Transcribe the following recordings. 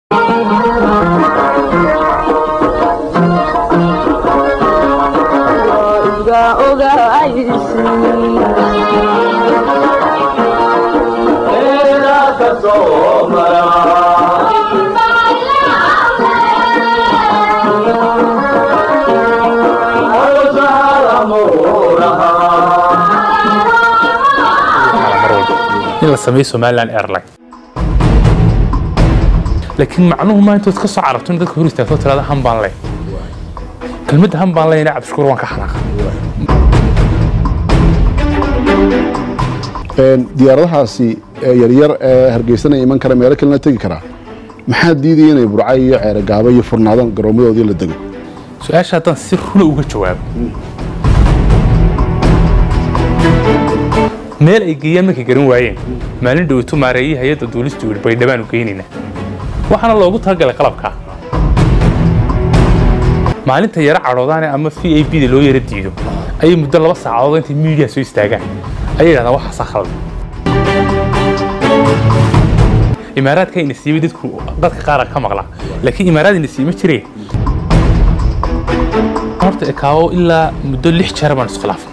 in la sameeyo somalilan airline laakiin macnuhu maa intood ka soo carabto in dadka hor istaagto tirada hambaan leh kelmadda hambaan lehna cabdishukuur waan ka xanaaqa diyaaradahaasi yaryar ee hargeysana iman kara meelo kalena tegi karaa maxaa diidaya inay burca iyo ceerogaabo iyo furnaadaan garoomadoodii la dego su-aasha haddaan si runa uga jawaabo meel ay geeyaan markay garan waayeen maalin dhoweyto maareeyii hay-adda duulistu yidhi baydhabaan u geynaynaa waxaana loogu talagalay qalabkaa maalinta yaro cadhoodaane ama v a b da loo yaro diido ayay muddo laba saacadood intay miidiya soo istaagaan ayay yidhahdaan waxaasaa khaldan imaaraadka ina siimay dadku dadka qaar ka maqla laakiin imaaraad ina siima jireen horta ekaawo ilaa muddo lix jeer baan iskhilaafay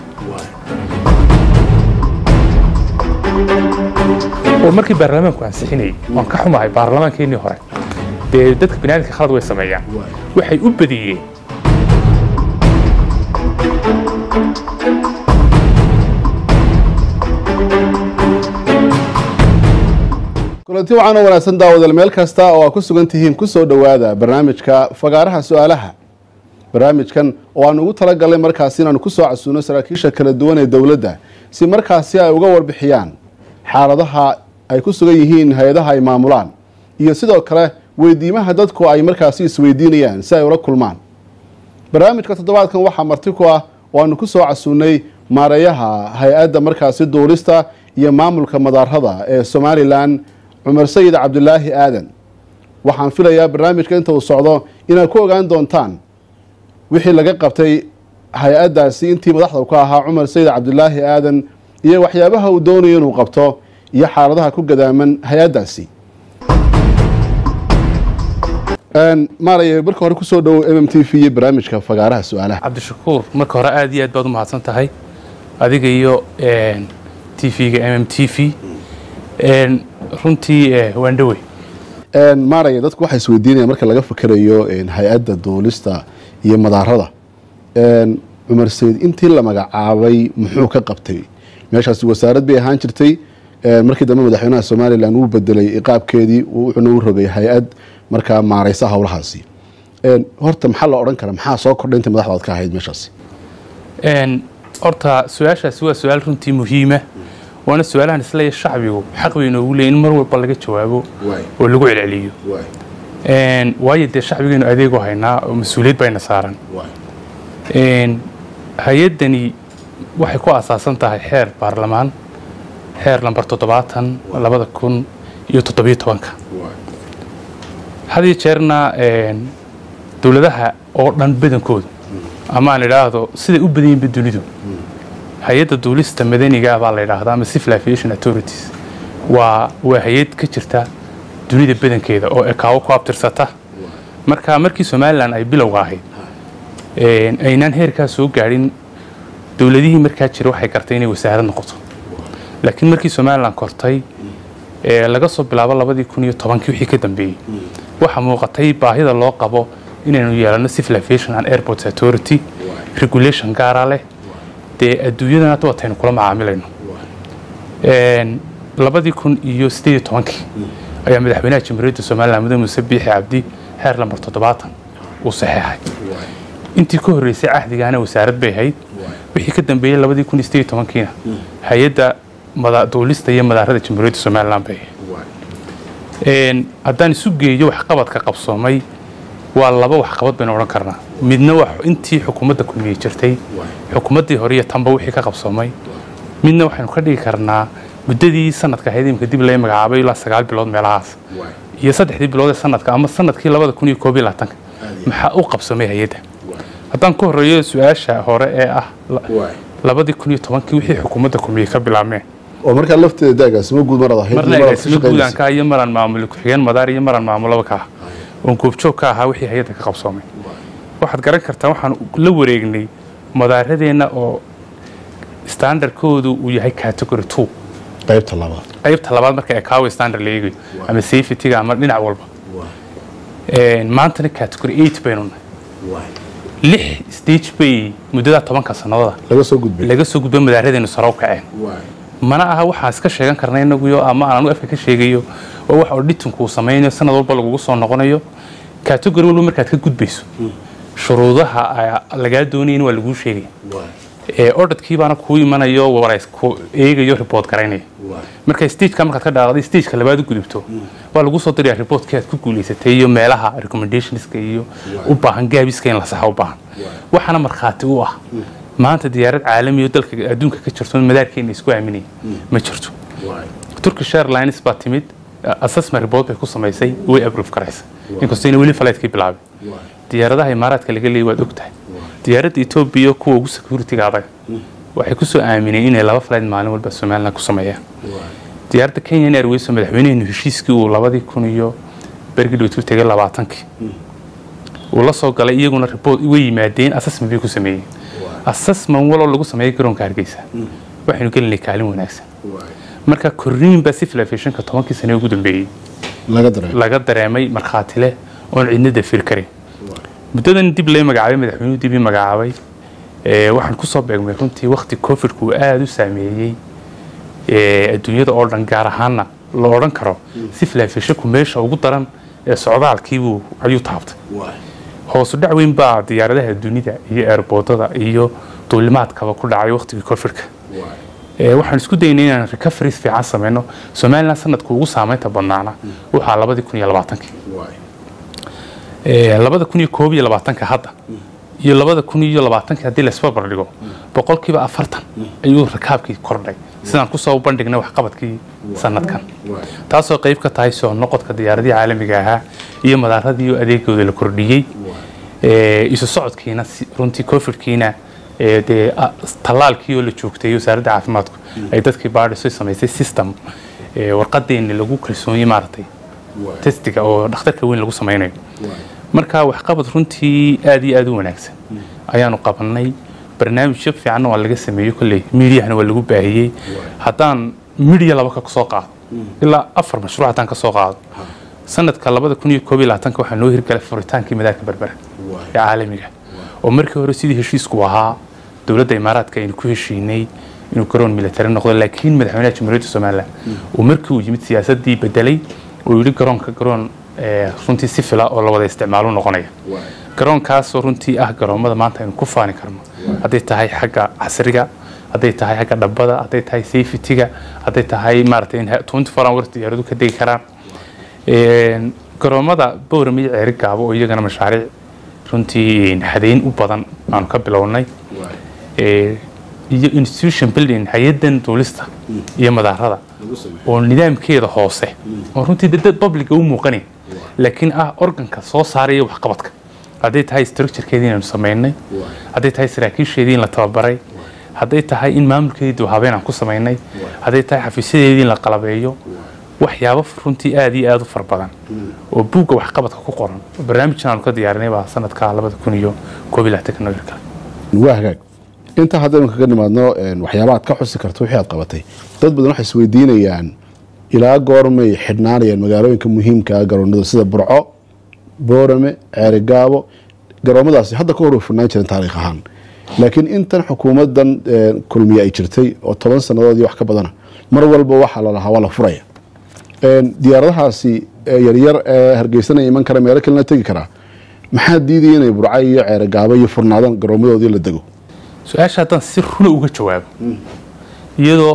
oo markii baarlamaanku ansixinayay waan ka xumahay baarlamaankeenii hore dee dadka biniaadamka khalad way sameeyaan waxay u badiyeen kulanti waxaan oo wanaagsan daawadal meel kasta oo aad ku sugan tihiin ku soo dhowaada barnaamijka fagaaraha su-aalaha barnaamijkan oo aan ugu talagalnay markaasi inaanu ku soo casuuno saraakiisha kala duwan ee dowladda si markaasi ay uga warbixiyaan xaaladaha ay ku sugan yihiin hay-adaha ay maamulaan iyo sidoo kale weydiimaha dadku ay markaasi isweydiinayaan si ay ula kulmaan barnaamijka toddobaadkan waxaa marti ku ah oo aanu ku soo casuunay maareeyaha hay-adda markaasi duulista iyo maamulka madaarada ee somalilan cumar sayid cabdulaahi aadan waxaan filayaa barnaamijka inta uu socdo inaad ku ogaan doontaan wixii laga qabtay hay-addaasi intii madaxda ka ahaa cumar sayid cabdulaahi aadan iyo waxyaabaha uu doonayo inuu qabto iyo xaaladaha ku gadaaman hay-addaasi maaraya marka hore kusoo dhowow m m t v iyo barnaamijka fagaaraha su-aalaha cabdishakuur marka hore aad iyo aad baad u mahadsan tahay adiga iyo t v-ga m m t v runtii waan dhowey maaraya dadku waxay isweydiinayaan marka laga fakerayo hay-adda duulista iyo madaarada cumar sayid intii la magacaabay muxuu ka qabtay meeshaasi wasaarad bay ahaan jirtay markii dambe madaxweynaha somalilan wuu bedelay iqaabkeedii wuxuuna u rogay hay-ad markaa maareysa howlahaasi horta maxaa la odhan kara maxaa soo kordhay inta madaxdaad ka ahayd meeshaasi horta su-aashaasi waa su-aal runtii muhiima waana su-aalahan isleeya shacbigu xaq bay inoogu leeyin in mar walba laga jawaabo oo lagu celceliyo waayo dee shacbigaynu adeegu haynaa oo mas-uuliyad bayna saaran hay-addani waxay ku asaasan tahay xeer baarlamaan xeer lambar toddobaatan labada kun iyo toddobiyo tobanka had iyo jeerna dowladaha oo dhan badankoodu ama aan idhaahdo siday u badan yihinba dunidu hay-adda duulista madaniga baa la yidhaahdaa ama civil aviation authorities waa waa hay-ad ka jirta dunida badankeeda oo ekaawo ku abtirsata marka markii somalilan ay bilowga ahayd aynaan heerkaa soo gaadhin dowladihii markaa jira waxay gartay inay wasaarad noqoto laakiin markii somalilan kortay laga soo bilaabo labadii kun iyo tobankii wixii ka dambeeyey waxaa muuqatay baahida loo qabo inaynu yeelano civil aviation and airports authority regulation gaara leh dee adduunyadan hadda wataynu kula macaamilayno labadii kun iyo sideed iyo tobankii ayaa madaxweynaha jamhuuriyadda somalilan mudane muuse biixi cabdi xeer lambar toddobaatan uu saxeexay intii ka horreysay cahdigaana wasaarad bay ahayd wixii ka dambeeyey labadii kun iyo sideed iyo tobankiina hay-adda duulista iyo madaarada jamhuuriyadda somalilan bay ahayd haddaan isu geeyo waxqabadka qabsoomay waa laba waxqabad baynu odhan karnaa midna waa intii xukuumadda kulmiyey jirtay xukuumaddii hore iyo tanba wixii ka qabsoomay midna waxaynu ka dhigi karnaa muddadii sanadka ahayd imika dib laga magacaabay ilaa sagaal bilood meelahaas iyo saddexdii bilood ee sanadka ama sanadkii labada kun iyo koob iyo labaatanka maxaa u qabsoomay hay-adda haddaan ka horreeyo su-aasha hore ee ah labadii kun iyo tobankii wixii xukuumadda kulmiyey ka bilaabmeen oo markaa lafteeda daagaasimo guud marad ahayd marna agaasimo guudanka iyo maran maamulo ku-xigeen madaar iyo maran maamulaba ka ah oon goobjoog ka ahaa wixii hay-adda ka qabsoomay waxaad garan kartaa waxaan la wareegnay madaaradeenna oo standardkoodu uu yahay category two qaybta labaad qaybta labaad marka ecowi standard la eegayo ama safetyga ama dhinac walba maantana category eight baynu nahay lix stage bay muddada tobanka sannadoda laga soo gudbay laga soo gudbo madaaradeenu sare u kaceen mana aha waxaan iska sheegan karna inaguyo ama aan anu afka ka sheegayo oo wax auditanku uu samaynayo sanad walba lagugu soo noqonayo category walba markaad ka gudbayso shuruudaha lagaa doonayin waa laguu sheegaya ordadkii baana kuu imanayo warays ku eegayo report garaynaya marka stageka markaad ka dhaaqday stageka labaad u gudubto waa lagu soo diraya reportkii aad ku guulaysatay iyo meelaha recommendationska iyo u baahan gaabiska in la saxa u baahan waxaana markhaati u ah maanta diyaarad caalami oo dalka adduunka ka jirto madaarkeena isku aaminaya ma jirto turkish airlines baa timid assessment report bay ku samaysay way approve garaysa inkastoo ina weli flightki bilaabay diyaaradaha imaaraadka laga leeyay waad ogtahay diyaaradda etoobiya kuwa ugu security-ga adag waxay kusoo aamineen inay laba flight maalin walba somaliland ku sameeyaan diyaaradda kenyan airways oo madaxweyneheenu heshiiskii uu labadii kun iyo bergi dhowtu tegay labaatankii uu la soo galay iyaguna report way yimaadeen assessment bay ku sameeyeen assessment waloo lagu sameeyay garoonka hargeysa waxaynu gelinay kaalin wanaagsan marka korriin baa civil aviationka tobankii sane ugu dambeeyey laga dareemay laga dareemay markhaati leh oon cidna dafir karin muddadan dib lay magacaabay madaxweynuhu dib ii magacaabay waxaan kusoo beegmay runtii wakti covidku uu aada u saameeyey adduunyada oo dhan gaar ahaanna la odhan karo civil aviationku meesha ugu daran ee socdaalkiibuu ayuu taabtay hoosu dhac weyn baa diyaaradaha dunida iyo airboodada iyo duulimaadkaba ku dhacay waktigii covidka waxaan isku daynay inaan recoveries fiican sameyno somaliland sanadka ugu saameynta badnaana waxaa labadii kun iyo labaatankii labada kun iyo koob iyo labaatanka hadda iyo labada kun iyo labaatanka haddii laisbarbar dhigo boqolkiiba afartan ayuu rakaabkii kordhay sidaan kusoo bandhignay waxqabadkii sanadkan taasoo qayb ka tahay soo noqodka diyaaradii caalamiga ahaa iyo madaaradii adeegooda la kordhiyey isu socodkiina runtii covidkiina dee tallaalkii oo la joogtay wasaaradda caafimaadku ay dadkii baadhiso samaysay system warqadeeni lagu kalsoonyey maaragtay testiga oo dhakhtarka weyn lagu samaynayo marka waxqabad runtii aada iyo aada u wanaagsan ayaanu qabanay barnaamijyo fiicanna waa laga sameeyey kolley miidiyahana waa lagu baahiyey haddaan midiya laba ka soo qaado ilaa afar mashruuc haddaan ka soo qaado sanadka labada kun iyo koob iyo labaatanka waxaa noo hirgalay furitaankii madaarka berbera ee caalamiga oo markii hore sidii heshiisku ahaa dowladda imaaraadka aynu ku heshiinay inuu garoon military noqdo laakiin madaxweynaha jamhuuriyadda somalilan uu markii uu yimid siyaasadii bedelay uu yidhi garoonka garoon runtii si fila oo la wada isticmaalo noqonaya garoonkaasoo runtii ah garoommada maanta aynu ku faani karno hadday tahay xagga casriga hadday tahay xagga dhabbada hadday tahay safetyga hadday tahay maaragtay in twenty four hours diyaaradu ka degi karaan garoommada bowram iyo ceeri gaabo oo iyagana mashaariic runtii hadeyn u badan aanu ka bilownay iyo institution building hay-adan duulista iyo madaarada oo nidaamkeeda hoose oo runtii dad publica u muuqanayn laakiin ah organka soo saaraya waxqabadka hadday tahay structurekeedii inaynu samaynay hadday tahay saraakiisheedii in la tababaray hadday tahay in maamulkeedii dibhabeen aan ku samaynay hadday tahay xafiisyadeedii in la qalabeeyo waxyaabo runtii aada iyo aada u fara badan oo buugga waxqabadka ku qoran barnaamijkan aanu ka diyaarinay baa sanadka labada kun iyo koob iyo labaatanka noo hirgalay waa hagaag intaa haddaynu kaga nimaadno waxyaaba aad ka xusi karto wixii aad qabatay dad badan waxay isweydiinayaan ilaa goormay xidhnaanayaan magaalooyinka muhiimka garoonada sida burco boorame ceerigaabo garoomadaasi hadda ka hor way furnaan jireen taariikh ahaan laakiin intan xukuumadan kulmiye ay jirtay oo toban sannadood iyo wax ka badana mar walba waxaa la lahaa waa la furaya diyaaradahaasi yaryar ee hargeysanaya iman kara meelo kalena tegi karaa maxaa diidaya inay burco iyo ceerigaabo iyo furnaadaan garoomadoodii la dego su-aasha haddaan si runa uga jawaabo iyadoo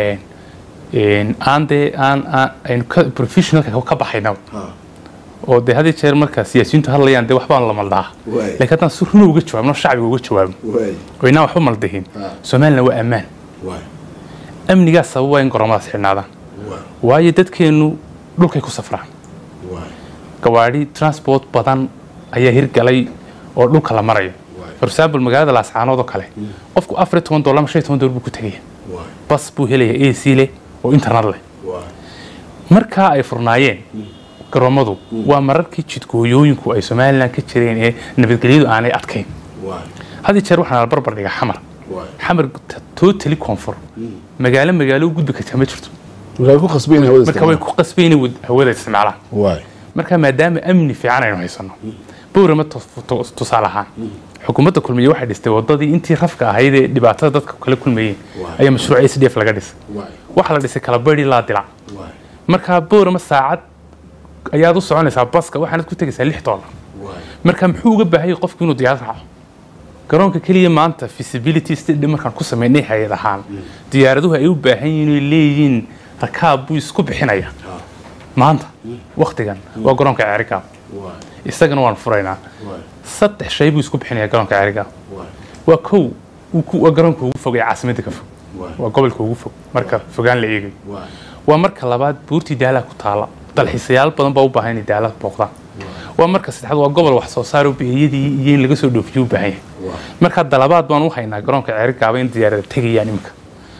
aan dee aan aynu professionalka ka baxayna oo dee had jeer marka siyaasiyiintu hadlayaan dee waxbaan la maldaa lakiin haddaan si runa uga jawaabno shacbiga uga jawaabno oo inaan waxba maldahin somaliland waa ammaan amnigaa sababa in garoomadaas xidhnaadaan waayo dadkeennu dhulkay ku safraan gawaadhi transport badan ayaa hirgalay oo dhulka la marayo for example magaalada laascaanood oo kale qofku afar iyo toban dollar ama shan iyo toban dollar buu ku tegaya bas buu helaya a c leh oo internet leh markaa ay furnaayeen garoomadu waa mararkii jidgooyooyinku ay somalilan ka jireen ee nabadgelyadu aanay adkayn hadii jeer waxaan barbar dhiga xamar xamar totally koonfur magaalo magaalo u gudbi kartaa ma jirto marka way ku khasbayn hawada marka way ku qasbayna hawada isticmaalaan waay marka maadaama amni fiican aynu haysano bowrama tusaale ahaan xukuumadda kulmiye waxay dhistay wadadii intii rafka ahayd ee dhibaatada dadka kala kulmayeen ayaa mashruuc s d f laga dhisay waxaa la dhisay kalabari laa dilac marka bowrama saacad ayaad u soconaysaa baska waxaanad ku tegaysaa lix doolar marka muxuu uga baahayay qofku inuu diyaarad raaco garoonka keliya maanta feasibility study markaan ku sameynay hay-ad ahaan diyaaraduhu ay u baahan yihiin inay leeyihiin rakaab buu isku bixinaya maanta waktigan waa garoonka ceerigaab isagana waan furaynaa saddex shay buu isku bixinaya garoonka ceerigaab waa kow waa garoonka ugu fog ee caasimadda ka fog waa gobolka ugu fog marka fogaan la eegayo waa marka labaad buurtii daalaha ku taala dalxiisayaal badan baa u baahan inay daalaha booqdaan waa marka saddexaad waa gobol wax soo saar bihiyadii iyo in laga soo dhoofiyo u baahan yahay marka dalabaad baan u haynaa garoonka ceerigaaba in diyaarada tegayaan iminka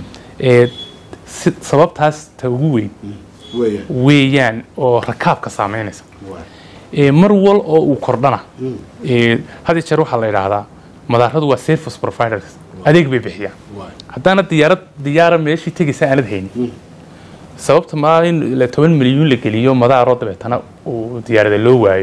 sababtaas ta ugu weyn weeyaan oo rakaabka saameynaysa mar wal oo uu kordhana had jeer waxaa la yidhaahdaa madaaradu waa service providers adeeg bay bixiyaan haddaana diyaarad diyaara meeshii tegaysa aanad haynin sababta maa in toban milyuun la geliyo madaaroo dabeetana uu diyaarada loo waayo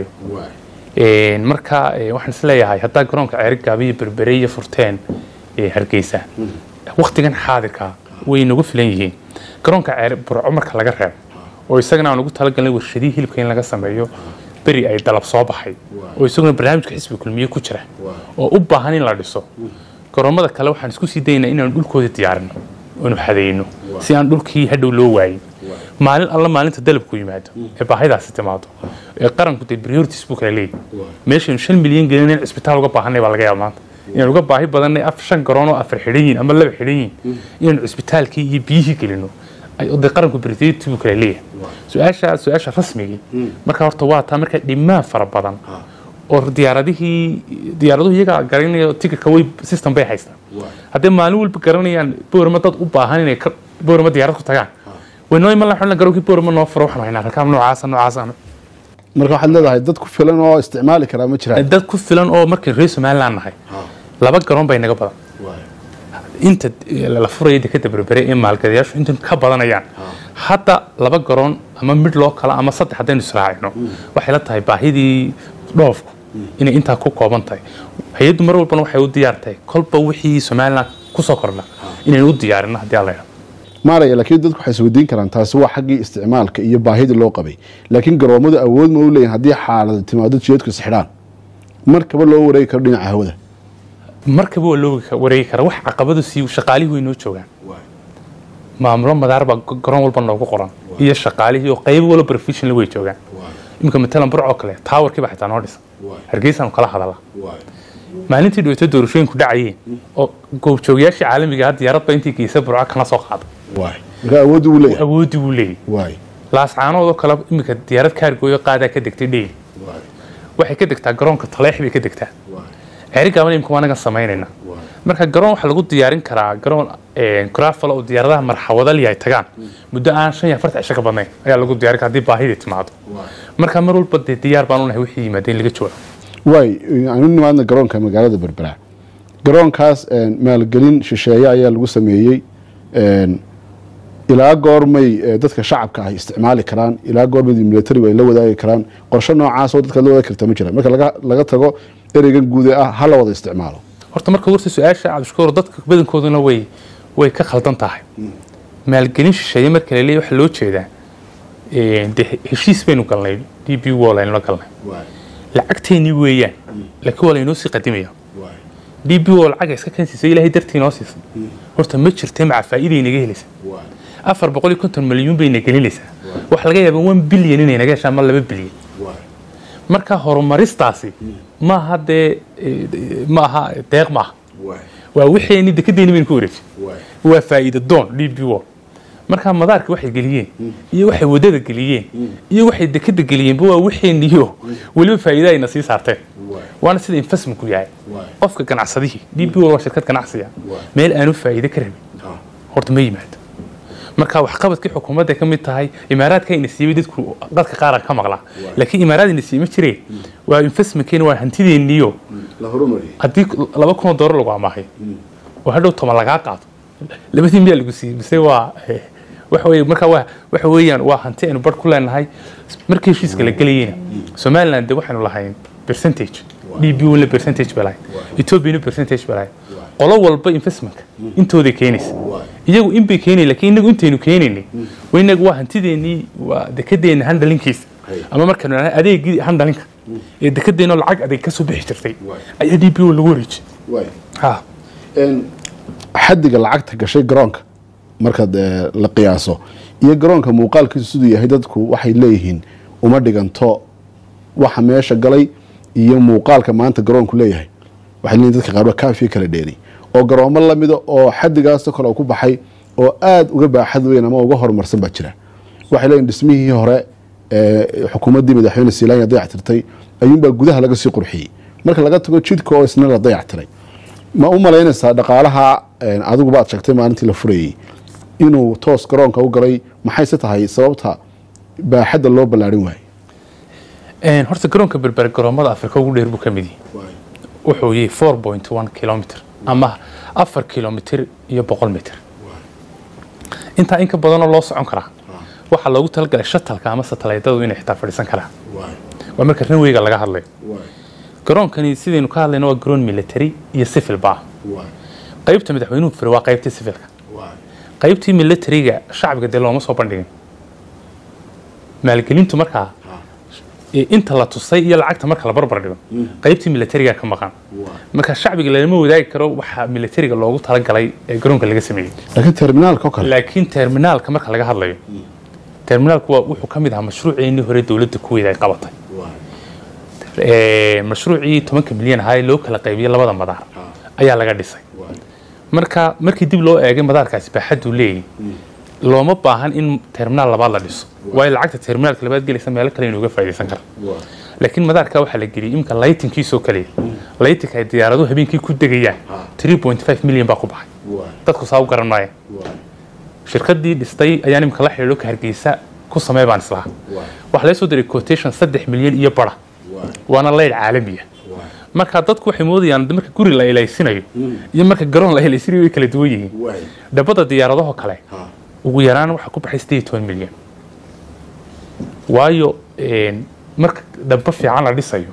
marka waxaan isleeyahay haddaa garoonka ceerigaaba iyo berbere iyo furteen hargeysa waktigan xaadirka way nagu filan yihiin garoonka ceer burco marka laga reebo oo isagana aan ugu talagalnay warshadihii hilibka in laga sameeyo beri ay dalab soo baxay oo isaguna barnaamijka xisbi kulmiye ku jira oo u baahan in la dhiso garoomada kale waxaan isku sii daynaa inaanu dhulkooda diyaarino oonu xadayno si aan dhulkii hadhow loo waayin maalin alla maalinta dalabku yimaado ee baahidaasi timaado ee qaranku dee priorities buu kala leeyahy meeshaynu shan milyan gelin in cisbitaal uga baahanay baa laga yaaba maanta inaan uga baahi badannay af shan garoon oo afar xidhan yihin ama laba xidhan yihin inaanu cisbitaalkii iyo biyihii gelino de qaranku priority buu kala leeyahay su-aasha su-aasha rasmigii marka horta waa taa marka dhimaan fara badan oo diyaaradihii diyaaraduhu iyagaa garanaya ticketka way system bay haystaan haddii maalin walba garanayaan boorama dad u baahan inay boorama diyaarad ku tagaan waynoo iman lahaa garowkii boorama noo furo waxaan haynaa rakaab noocaasa noocaasa marka waxaad leedahay dad ku filan oo isticmaali karaa ma jiraan dad ku filan oo markay reer somaliland nahay laba garoon bay naga badan inta la furaya dekada berbere ee maalgadayaashu inta ka badanayaan hadda laba garoon ama mid loo kala ama saddex haddaynu israacino waxay la tahay baahidii dhoofku inay intaa ku kooban tahay hay-addu mar walbana waxay u diyaar tahay kolba wixii somaliland kusoo kordha inaynu u diyaarino haddii alla maaraya laakiin dadku waxay isweydiin karaan taasi waa xaggii isticmaalka iyo baahidii loo qabay laakiin garoomadu awood ma u leeyihin haddii xaalada timaado jiyadku isxidhaan markaba loo wareegi karo dhinaca hawada markaba waa loo wareegi karaa wax caqabadu sii shaqaalihii way noo joogaan maamulo madaar baa garoon walba noogu qoran iyo shaqaalihii oo qayb walba professional way joogaan iminka matalan burcoo kale taawarkii baa xitaa noo dhisan hargeysaanu kala hadala maalintii dhaweyto doorashooyinku dhacayeen oo goobjoogayaashii caalamiga ah diyaaradba intii geysa burco kana soo qaaday marka awooddi wuu leeyahay awoodii wuu leeyahy laascaanoodoo kale iminka diyaarad kaargooyo qaadaa ka degtay dheyli waxay ka degtaa garoonka taleex bay ka degtaa ceerigaabana imika waa anagan samaynayna marka garoon waxaa lagu diyaarin karaa garoon grafal oo diyaaradaha marxawadali ay tagaan muddo aan shan iyo afartan cisho ka badnayn ayaa lagu diyaarin karaa haddii baahidii timaado marka mar walba dee diyaar baan unahay wixii yimaada in laga jawaabo waay aanu nimaadna garoonka magaalada berbera garoonkaas maalgelin shisheeye ayaa lagu sameeyey ilaa goormay dadka shacabka ah isticmaali karaan ilaa goormay militarigu ay la wadaagi karaan qorshe noocaas oo dadka la wadaagi karta ma jiraan marka laga tago ereygan guude ah ha la wada isticmaalo horta marka horta su-aasha cabdishakuur dadka badankooduna way way ka khaldan tahay maalgelin shisheeye marka la leeyahy waxaa loo jeedaa de heshiis baynu galnay d b wall aynu la galnay lacagteennii weeyaan laakiin waa laynoo sii qadimaya d b wall lacaga iska keensiisa ilaahay dartii noo siisa horta ma jirte maca faa'iiday naga helaysa afar boqol iyo konton milyuun bay na gelinaysaa waxa laga yaaba one bilyan inay naga heshaan ma laba bilyan marka horumaristaasi maaha dee maaha deeq maaha waa wixeenni dekedeeni baynu ku wareejin waa faa'iida doon d b wall marka madaarka waxay geliyeen iyo waxay wadada geliyeen iyo waxay dekeda geliyeenba waa wixeeniyo weliba faa'iida ayna sii saarteen waana sida investmentku yahay qofka ganacsadihii d b wall waa shirkad ganacsiga meel aanu faa'iide ka rabin horta ma yimaado marka waxqabadkii xukuumadda ka mid tahay imaaraadka ina siiyey dadku dadka qaar ka maqlaa laakiin imaaraad ina siiyey ma jireen waa investmentkeena waa hantideeniyo la horumariyo haddii laba kun oo doolar lagu amaahay oo hadhow toban lagaa qaado labadii miyaa lagu siiyey mise waa eh, waxa weye marka waa waxa weeyaan waa hanti aynu bar ku leenahay markii heshiiska la gelayeyna somaliland de waxaynu lahayn percentage d b wala percentage bay lahayd ethoopiana percentage bay lahayd qolo walba investmentka intooday keenaysa iyagu in bay keenay laakiin inagu intaynu keenaynay wa inagu waa hantideenii waa dekedeena handlinkiisa ama markaynu nahay adeegii handlinka ee dekedeena lacag adeeg ka soo bixi jirtay ayaa d b o lagu wareejiyey ha xadiga lacagta gashay garoonka markaad eh, la qiyaaso iyo garoonka muuqaalkiisu siduu yahay dadku waxay leeyihiin uma dhiganto waxa meesha galay iyo muuqaalka maanta garoonku leeyahay waxay leeyihin dadka qaarba kaafiya kala dheeri oo garoomo lamida oo xadigaasoo kale ku baxay oo aada uga baaxad weyn ama uga horumarsan baa jira waxay leeyihin dhismihii hore ee xukuumaddii madaxweyne siilaanya dayactirtay ayuunbaa gudaha laga sii qurxiyey marka laga tago jidka oo isna la dayactiray ma u malaynaysaa dhaqaalaha een, adiguba aad sheegtay maalintii la furayey inuu toos garoonka u galay maxayse tahay sababta baaxadda loo ballaarin waayey Een, horta garoonka berber garoomada afrika ugu dheer buu ka mid yahay wuxuu yahay four point one kilomitr ama afar kilomitr iyo boqol mitr intaa in ka badanoo loo socon karaa waxaa loogu talagalay shatalka ama satalaydadu inay xitaa fadhiisan karaan waa marka ranweyga laga hadlayo garoonkani sidaynu ka hadlayno waa garoon military iyo civil ba qaybta madaxweynuhu fure waa qaybtii civilka qaybtii militariga shacbiga dee looma soo bandhigin maalgelintu markaa ee inta la tusay iyo lacagta marka la barbar dhigo qaybtii militariga ka maqan marka shacbiga lama wadaagi karo waxa militariga loogu talagalay ee garoonka laga sameeyey laakiin terminaalka oo kale laakiin terminaalka marka laga hadlayo terminaalku waa wuxuu ka mid ahaa mashruuceennii hore dowladda kuweeda ay qabatay Ee, mashruucii tobanka milyan ahaa ee loo kala qaybiyey labada madaar ayaa laga dhisay marka markii dib loo eegay madaarkaasi baaxaduu leeyahy looma baahan in terminaal labaad la dhiso waayo lacagta terminaalka labaad gelaysa meelo kale inuga faa'iidaysan kara laakiin madaarka waxaa la geliyey imika laytinkiisoo kaliya laytinka ay diyaaraduhu habeenkii ku degayaan 3.5 milyan baa ku baxay dadku saa u garan maaya shirkadii dhistay ayaan imika la xidhiidho ka hargeysa ku samee baan islahaa waxaa laga soo diray quotation saddex milyan iyo bara waana leyl caalamiya marka dadku waxay moodayaan marka guri la ilaysinayo iyo marka garoon la ilaysinayo way kala duwan yihiin dhabada diyaaradaho kale ugu yaraan waxaa ku baxay sideed iyo toban milyan waayo een, marka dhaba fiican la dhisayo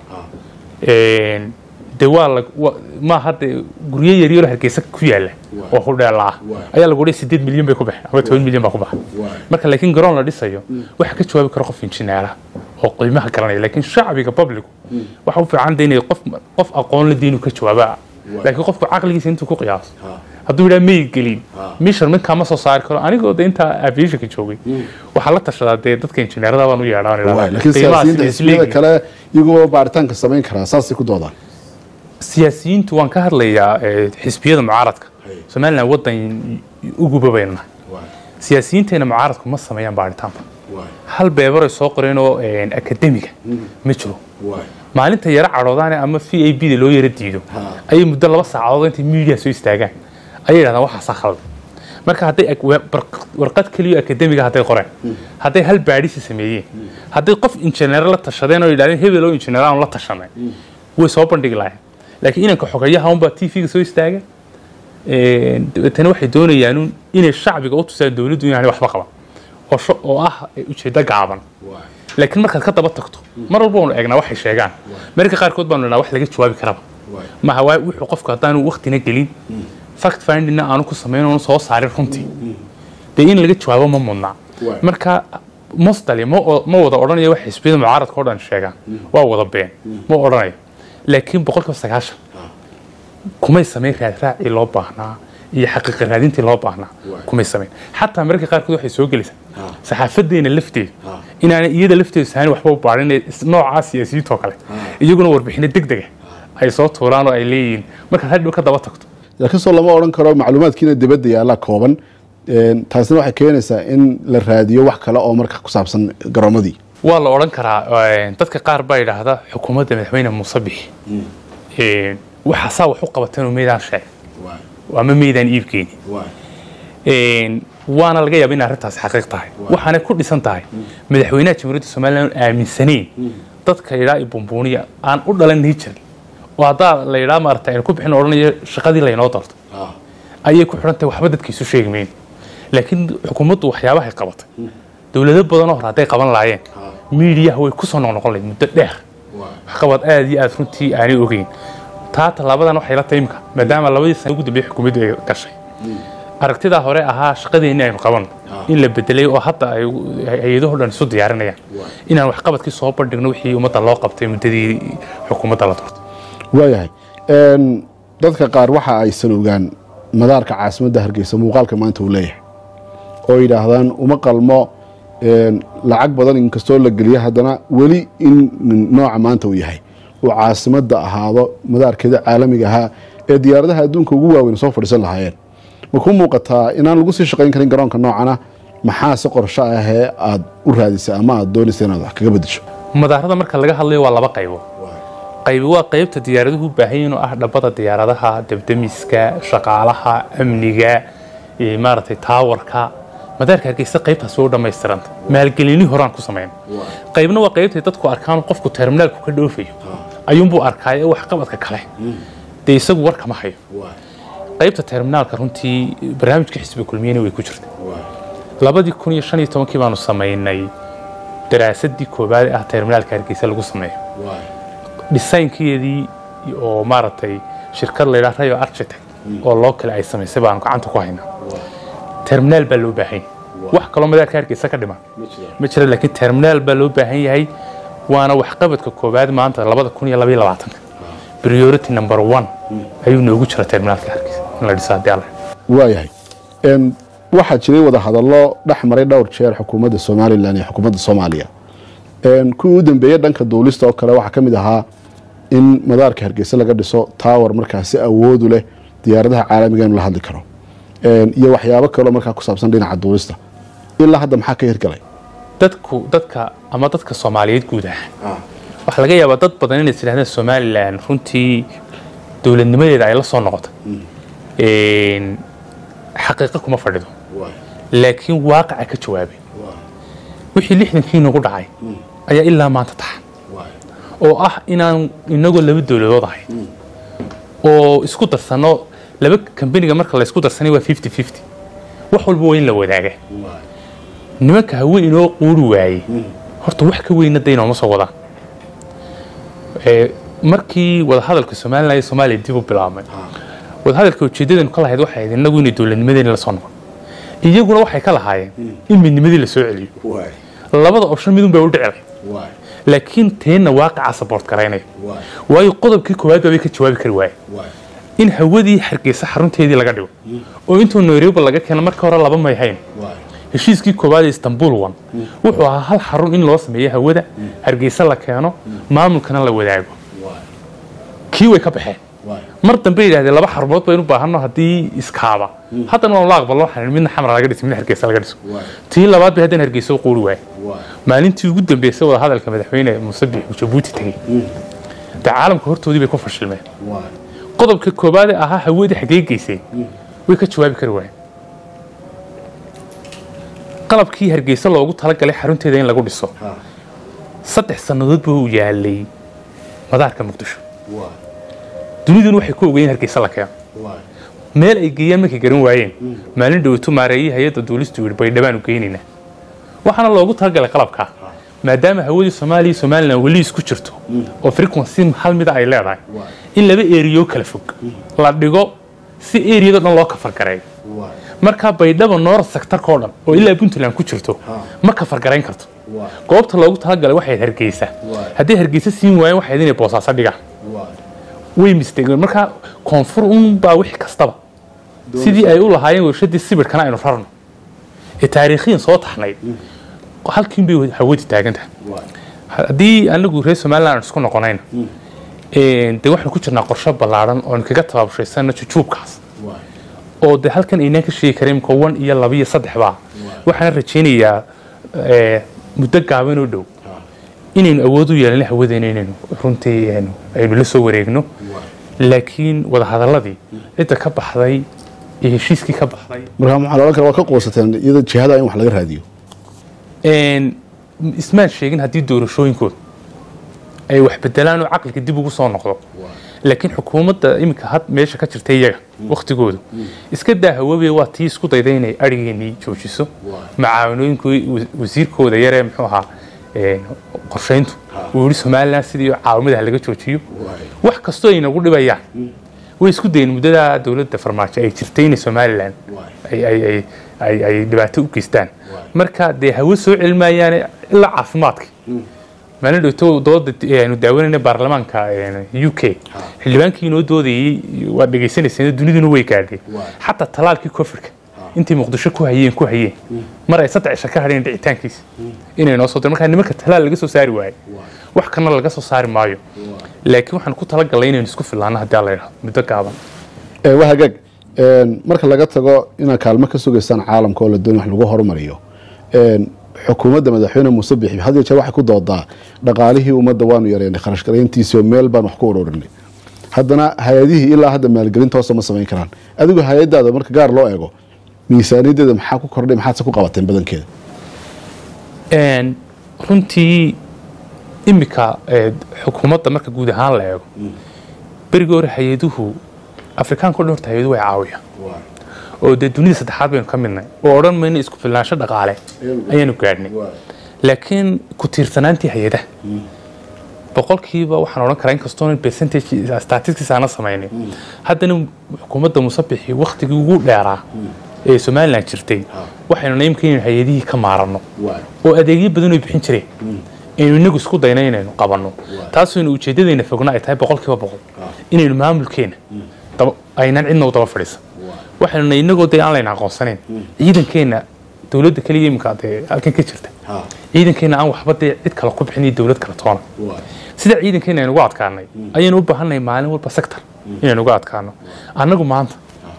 een, dee waa la wa- maaha dee guryo yaryaro hargeysa ku yaala oo hudheela ah ayaa lagu dhihi sideed milyan bay ku baxeen ama toban milyan baa ku baxay marka laakiin garoon la dhisayo waxa ka jawaabi kara qof injineera oo qiimaha garanaya laakiin shacbiga publicu waxa u fiican de inay qof qof aqoon la diinu ka jawaaba laakiin qofku caqligiisa intuu ku qiyaaso hadduu yidhaha may gelin measurementkaa ma soo saari karo anigoo de intaa aviationka joogay waxaa la tashadaa dee dadka injineerada baan u yeedhaan Waay, laakiin siyaasiyiinta xisbiyada kale iyagoo baaritaanka samayn karaa saasay ku doodaan siyaasiyiintu waan ka hadlayaa eh, xisbiyada mucaaradka somalilan wadan uguba baynu nahay siyaasiyiinteena mucaaradku ma sameeyaan baaritaanba hal beebaray soo qoreen oo akademiga ma jiro maalinta yaro cadhoodaane ama v a b da loo yaro diido ayay muddo laba saacadood intay media soo istaagaan ayay yidhahdaan waxaasaa khaldan marka hadday ak- wa- bar- warqad keliyo akademiga hadday qoreen hadday hal baadhisi sameeyeen hadday qof injineer la tashadeen oo yidhahdeen hebel oo injineer aan la tashanay way soo bandhigi lahayn laakiin inanka xogayaha unbaa t v-ga soo istaaga Een, dabeetana waxay doonayaan un inay shacbiga u tusaan dowladdu inaanay waxba qaban oo sho- oo ah ujeeddo gaaban laakiin markaad ka daba tagto mar walba waanu eegnaa waxay sheegaan mararka qaarkood baanu idhnaa wax laga jawaabi karaba maha waa wuxuu qofku haddaanu waktina gelin fact findingna aanu ku samayn oonu soo saarin runtii dee in laga jawaabo ma mudnaa marka mostali ma o- ma wada odhanayo wax xisbiyada mucaaradka oo dhan sheegaan waa wada been ma odhanayo laakiin boqolkiiba sagaashan kumay samayn raadraacii loo baahnaa iyo xaqiiqa raadintii loo baahnaa kumay samayn xataa mararka qaarkood waxay soo gelaysaa saxaafadeena lafteeda inaanay iyada lafteedu sahayn waxba u baarin noocaa siyaasiyiintoo kale iyaguna warbixino deg dega ay soo tuuraan oo ay leeyihiin markaad hadhow ka daba tagto laakiin soo lama odhan karo macluumaadkiina dibadda yaallaa kooban Een, taasina waxay keenaysaa in la raadiyo wax kale oo marka ku saabsan garoomadii waa la odhan karaa een, dadka qaar baa yidhaahda xukuumadda madaxweyne muuse bixi een, waxaasaa wax u qabateen oo meydaan sheeg ama meydaan iibkeeni Een, waana laga yaaba in arrintaasi xaqiiq tahay waxaanay ku dhisan tahay madaxweynaha jamhuuriyadda somalilan aan aaminsanayn dadka yidhaa i bumbuuniya aan u dhalan niger oo haddaa la yidhaa maarata aynu ku bixin odhanayo shaqadii laynoo doorto ayay ku xidhan tahay waxba dadka isu sheegi mayn laakiin xukuumaddu waxyaabahay qabatay dowlado badanoo hore hadday qaban laayeen miidiyaha way kusoo noqnoqon lahayd muddo dheer waxqabad aad iyo aad runtii aanay ogeyn taa tallaabadan waxay la tahay imka maadaama labadii sana ugu dambeeyey xukuumaddu ay gashay aragtidaa hore ahaa shaqadeenni aynu qabanno in la bedelay oo hadda ay hay-adaho dhan isu diyaarinayaan inaan waxqabadkii soo bandhigno wixii ummadda loo qabtay muddadii xukuumadda la doortay waayahay dadka qaar waxa aysan ogaan madaarka caasimadda hargeysa muuqaalka maanta uu leeyahay oo yidhaahdaan uma qalmo lacag badan inkastoo la geliya haddana weli in nooca maanta uu yahay uu caasimadda ahaado madaarkeeda caalamiga ahaa ee diyaaradaha adduunka ugu waaweyn soo fadhiisan lahaayeen ma ku muuqataa inaan lagu sii shaqayn karin garoonka noocana maxaa si qorsho ahee aad u raadisay ama aad doonaysa inaad wax kaga bedesho madaarada marka laga hadlayo waa laba qaybood qaybi waa qaybta diyaaraduhu u baahan yihiin oo ah dhabbada diyaaradaha debdemiska shaqaalaha amniga maaragtay taawarka madaarka hargeysa qaybtaasi waa u dhammaystiranta maalgelini horaan ku samayn qaybna waa qaybtay dadku arkaan qofku terminaalku ka dhoofayo ayuunbuu arkaayo waxqabadka kale dee isagu war kama hayo qaybta terminaalka runtii barnaamijka xisbiga kulmiyena way ku jirtay labadii kun iyo shan iyo tobankii baanu samaynay daraasadii koowaad ee ah terminaalka hargeysa lagu sameeyo dhisaynkeedii oo maaragtay shirkad la yidhaha rayo architect oo loo kale ay samaysay baanu gacanta ku haynaa terminaal baa loo baahan yahay wax kaloo madaarka hargeysa ka dhiman ma jira laakiin terminaal baa loo baahan yahay waana waxqabadka koowaad maanta labada kun iyo labaiyo labaatanka priority number one ayuu noogu jira terminaalka hargeysa in la dhiso haddii alla waayahay waxaa jiray wada hadallo dhex maray dhowr jeer xukuumadda somalilan iyo xukuumadda soomaaliya kuwii u dambeeyey dhanka duulista oo kale waxaa ka mid ahaa in madaarka hargeysa laga dhiso tower markaasi awoodu leh diyaaradaha caalamiga inu la hadli karo iyo waxyaabo kaleo markaa ku saabsan dhinaca duulista ilaa hadda maxaa ka hirgalay dadku dadka ama dadka soomaaliyeed guud ahaan waxaa laga yaabaa dad badan inay tidhahdeen somalilan runtii dowladnimadeeda ay la soo noqotay xaqiiqo kuma fadhido laakiin waaqaca ka jawaabay wixii lixdankii nagu dhacay ayaa ilaa maanta taxan oo ah inaan inagoo laba dowladood ahay oo isku darsano laba kambaniga marka la isku darsanay waa fifty fifty wax walba waa in la wadaaga nimanka hawe inoo quuri waayey horta wax ka weyna da inooma soo wadaan markii wadahadalka somalilan iyo soomaaliya dib u bilaabmay wadahadalka ujeedadeenu ka lahayd waxay ahayd inagu inay dowladnimadeeni la soo noqon iyaguna waxay ka lahaayeen in midnimadii la soo celiyo labada option midun bay u dhici lahayd laakiin teenna waaqaca saboort garaynaya waayo qodobkii koowaad baabay ka jawaabi kari waaye in hawadii hargeysa xarunteedii laga dhigo oo intuu nairobi laga keeno marka hore laba may hayn heshiiskii koowaad ee istanbul one wuxuu ahaa hal xarun in loo sameeyo hawada hargeysa la keeno maamulkana la wadaago kii way ka baxeen mar dambe yidhahdeen laba xarumood baynu baahanno haddii iskaaba haddana waanu la aqbalno waxaan midna xamar laga dhiso midna hargeysa laga dhiso tii labaad bay haddana hargeysa u quuri waaye maalintii ugu dambeysay wada hadalka madaxweyne muuse biix jabuuti tegey dee caalamka hortoodii bay ku fashilmeen qodobka koowaad ee ahaa hawadii xaggee geysay way ka jawaabi kari waayeen qalabkii hargeysa loogu talagalay xarunteeda in lagu dhiso saddex sannadood buu yaalay madaarka muqdisho duniduna waxay ku ogeeyeen hargeysa la keeno meel ay geeyaan markay garan waayeen maalin dhowatu maareeyay hay-adda duulistu yidhi baydhabaan u geynaynaa waxaana loogu talagalay qalabkaa maadaama hawadii soomaaliya iyo somalilan weli isku jirto oo frequency hal mida ay leedahay in laba eriyo kala fog la dhigo si eriyado dhan loo kafargareeyo markaa baydhaba noor sektarkao dhan oo ilaa puntland ku jirto ma kafargarayn karto goobta loogu talagalay waxay hargeysa hadday hargeysa siin waayeen waxayd inay boosaaso dhigaan way misteegeen markaa koonfur un baa wix kastaba sidii ay u lahaayeen warshadii sibirkana aynu rarno ee taariikhiyan soo taxnayd halkiin bay hawadii taagan tahay haddii anagu reer somaliland aan isku noqonayna dee waxaanu ku jirnaa qorshe ballaadhan oonu kaga tabaabushaysana jujuubkaas oo de halkan aynaan ka sheegi karin imka one iyo laba iyo saddex baa waxaana rajaynayaa muddo gaaban oo dhow inaynu awood u yeelana hawadeena inaynu runtii aynu la soo wareegno laakiin wadahadaladii cidda ka baxday ee heshiiskii ka baxday marka maxaa la odhan kara waa ka quusateen iyada jihada in wax laga raadiyo Een, ismaan sheegin haddii doorashooyinkooda ay wax bedelaan oo caqliga dib ugu soo noqdo laakiin xukuumadda iminka had meesha ka jirta iyaga waktigoodu iska daa hawabe waa tii isku dayda inay arigeenii joojiso macaawanooyinku wasiirkooda yaree muxuu ahaa een, qorshayntu uu yihi somalilan sidii caawimadaha laga joojiyo wax kastoo ay nagu dhibayaan way isku dayeen muddada dowladda farmaajo ay jirtay inay somalilan ay ay ay ay ay dhibaato u geystaan marka dee hawo soo celmaayaan ilaa caafimaadka maalin dhowto dooda aanu daawanayna baarlamaanka u k xildhibaankii inoo doodayey waa dhegaysanaysan duniduna way gaadheen xataa talaalkii covidka intii muqdisho ku hayeen ku hayeen mar ay saddex cisho ka hadheen dhicitaankiisa inay noo soo direen markaa nimanka talaal laga soo saari waayo wax kana laga soo saari maayo laakiin waxaan ku talagalnay inaynu isku filaano haddii alla yidhahdo muddo gaaban Ee, waa hagaag Een, marka laga tago inaad kaalmo ka sugaysaan caalamka oo la doonay wax lagu horumariyo een, xukuumadda madaxweyne muuse bixi had iyo jeer waxay ku doodaa dhaqaalihii ummadda waanu yareynay kharash garayntiisii oo meel baan wax ku ururinay haddana hay-adihii ilaa hadda maalgelinta hoose ma samayn karaan adigu hay-adaada marka gaar loo eego miisaaniyadeeda maxaa ku kordhay maxaadse ku qabateen badankeeda Een, runtii imika ee, xukuumadda marka guud ahaan la eego berigii hore hay-aduhu afrikaanka o dhan horta hay-aduhu way caawiyaan oo dee dunida saddexaad baynu ka midnay oo odhan mayno isku filnaansho dhaqaale ayaanu gaadhnay laakiin ku tiirsanaantii hay-adaha boqolkiiba waxaan odhan karaa inkastoo percentage statistics aana samaynin haddana xukuumadda musabixi waktigii ugu dheeraa ee somalilan jirtay waxaynu naimka inaynu hay-adihii ka maaranno oo adeegyo badan ay bixin jireen aynu inagu isku dayna inaynu qabanno taasaynu ujeeddadayna fogna ay tahay boqolkiiba boqol inaynu maamulkeena daba- aynaan cidna u daba fadhiisan waxaynu na inagoo dee aan layna aqoonsanayn ciidankeenna dowladda keliya imika dee halkan ka jirta ciidankeenna aan waxba dee cid kale ku bixin iyo dowlad kale toona sida ciidankeena aynu uga adkaanay ayaynu u baahannahay maalin walba sector inaynu uga adkaano annagu maanta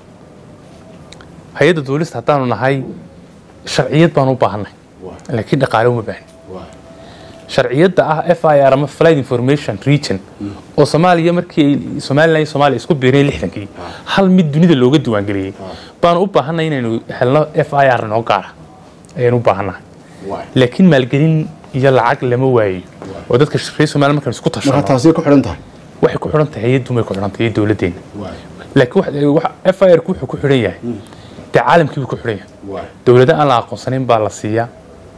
hay-adda duulista haddaanu nahay sharciyad baanu u baahannahay laakiin dhaqaale uma baahni sharciyadda ah f i r ama flight information region oo soomaaliya markii ay somalilan iyo soomaaliya isku biireen lixdankii hal mid dunida looga diiwaangeliyey baanu u baahannahay inaynu helno f i r noo gaara ayaynu u baahannahay laakiin maalgelin iyo lacag lama waayo oo dadka reer somaliya markaan isku marka tashano taasay ku xidhan tahay waxay ku xidhan tahay hay-addu may ku xidhan tahay iyo dowladdeena laakiin wax- wax- f i r ku wuxuu ku xidhan yahay dee caalamkii buu ku xidhan yahay dowlado aan la aqoonsanayn baa la siiyaa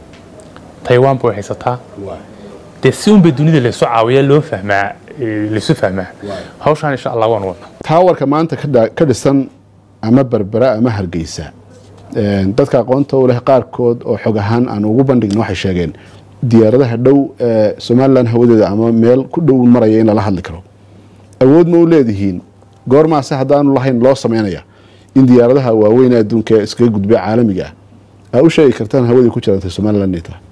taiwan bay haysataa dee si unbay dunida laysu caawiyaa loo fahmaa ee, laysu fahmaa hawshaan insha allah waan wadnaa taawarka maanta ka dha- ka dhisan ama berbera ama hargeysa Een, dadka aqoonta u leh qaarkood oo xog ahaan aan ugu bandhigna waxay sheegeen diyaaradaha dhow ee somalilan hawadeeda ama meel ku dhow maraya in lala hadli karo awood ma u leedihiin goormaase haddaanu lahayn loo samaynaya in diyaaradaha waaweyn ee adduunka ee iskaga gudbay caalamiga ah aa u sheegi kartaan hawadii ku jirantay somalilan inay tahay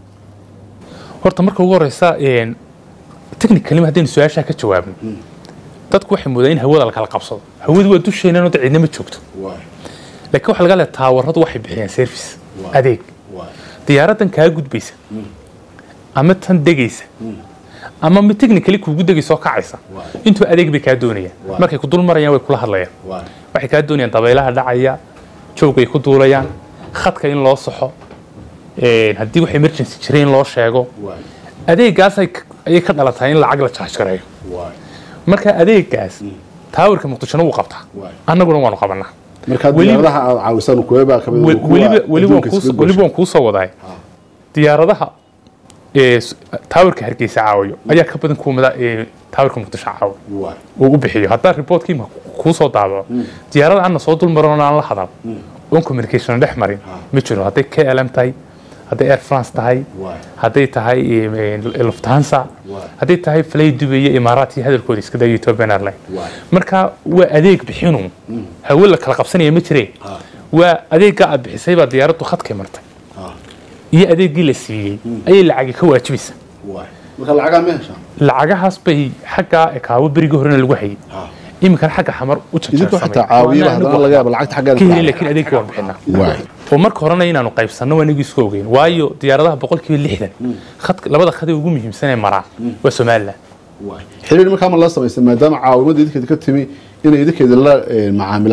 horta marka ugu horeysa een, technically haddaynu su-aashaa ka jawaabno dadku waxay moodaan in hawada la kala qabsado hawadu waa dusheenan oo cidna ma joogto laakiin waxa laga leeya taawaradu waxay bixiyaan service adeeg diyaaraddan kaa gudbaysa ama tan degaysa ama mid technically kuugu degaysa oo kacaysa intuu adeeg bay kaa doonayaan markay ku dul marayaan way kula hadlayaan waxay kaa doonayaan dabaylaha dhacaya joogay ku duulayaan khadka in loo saxo een, haddii wax emergency jira in loo sheego adeegaas ay- ayay ka dhalatay in lacag la charge gareeyo marka adeegaas taawarka muqdishona wuu qabtaa annaguna waanu qabanaa marka Weliba- diyaaradaha aad caawisaan kuweebaa kamid Wel- weliba weliba waan kuus- weliba waan kuu soo wadaay diyaaradaha ee s- taawarka hargeysa caawiyo ayaa ka badan kuwa mada- ee taawarka muqdisho caawiyo uu u bixiyo haddaa reportkii ma kuu soo daabaco diyaarada aanna soo dulmarin aan la hadal oon communication dhex marin ma jiro hadday klm tahay hadday air france tahay hadday tahay em, em, lufthansa hadday tahay fly dubay iyo imaaraat iyo hadalkooda iska dayo ethiopian airline marka waa adeeg bixinu hawe la kala qabsanaya ma jireen waa adeeggaa aad bixisay baa diyaaraddu khadkay martay iyo adeeggii la siiyey ayay lacagi ka waajibaysa marka lacagaa ma heshaan lacagahaas bay xaggaa ekaawo berigii horena lagu hayay iminkana xagga xamar u idinku xataa caawiya haddana laga yaaba lacagta ka xaggeeda helin laakiin adeegga waan bixinaa Waay. oo marka horena inaanu qaybsanno waa inagii isku ogeyn waayo diyaaradaha boqolkiiba lixdan khadka labada khad ee ugu muhiimsan ee maraa waa somalilan xiriir markaa ma la samaysan maadaama caawimadda idinkeeda ka timi inay idinkeeda la eh, macaamilaan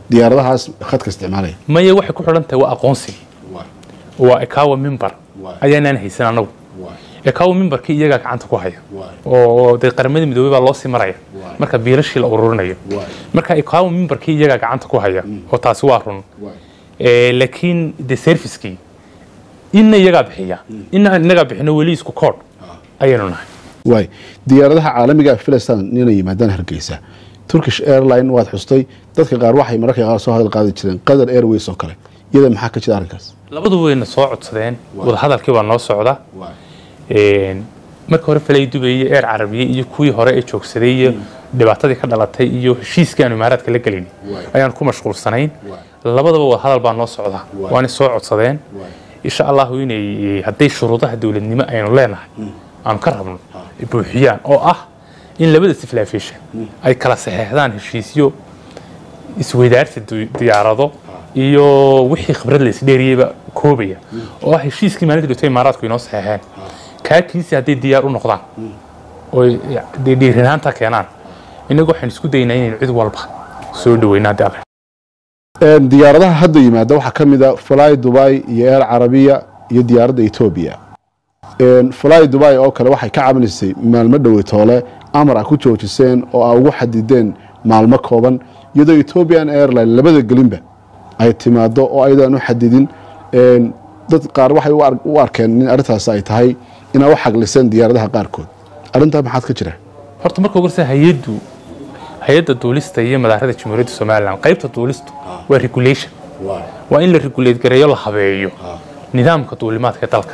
diyaaradahaas khadka isticmaalaya maya waxay ku xidhan tahay waa aqoonsigii waa ekawa mimbar ayaanaan haysan anagu ekawa mimbarkii iyagaa gacanta ku haya oo dee qaramada midoobey baa loo sii maraya marka biilashii la ururinayo marka ekawa mimbarkii iyagaa gacanta ku haya oo taasi waa run Eh, laakiin de servicekii inna iyagaa bixiya inna inagaa bixino weli isku koodh ayaynu nahay waay diyaaradaha caalamiga ah filistan inay yimaadaan hargeysa turkish airline waad xustay dadka qaar waxay mararka qaar soo hadal qaadi jireen qatar airways oo kale iyada maxaa ka jira arrinkaas labadu wayna soo codsadeen wadahadalkii waa noo socda Een, marka hore falay dubayey eer carabiye iyo kuwii hore ee joogsaday iyo dhibaatadii ka dhalatay iyo heshiiskii aanu imaaraadka la gelin ayaan ku mashquulsanayn labadaba wadahadal baa noo socda waana soo codsadeen insha allahu inay hadday shuruudaha dowladnimo aynu leenahay aanu ka rabno ay buuxiyaan oo ah in labada siflaafishan ay kala saxeexdaan heshiisyo isweydaarsi du- diyaarado iyo wixii khibrad la isdheeriyeyba koobaya oo ah heshiiskii maalinta dhigtay imaaraadku inoo saxeexeen kaakiisi hadday diyaar u noqdaan oo dee dhiirinaanta keenaan innagu waxaan isku daynaa inaynu cid walba soo dhaweyna haddii alle Een, diyaaradaha hadda yimaada waxaa ka mid a fly dubai iyo air carabiya iyo diyaaradda etoobiya Een, fly dubai oo kale waxay ka cabinisay maalmo dhoweytoole amar a ku joojiseen oo a ugu xadideen maalmo kooban iyadoo ethiopian airline labada gelinba ay timaado oo ayadaan u xadidin Een, dad qaar waxay u ar- u arkeen in arrintaas ay tahay inay u xagliseen diyaaradaha qaarkood arrintaa maxaad ka jira horta marka ugu horeysa hay-addu hay-adda duulista iyo madaarada jamhuuriyadda somalilan qaybta duulistu waa regulation waa in la regulate gareeyo la habeeyo nidaamka duulimaadka ee dalka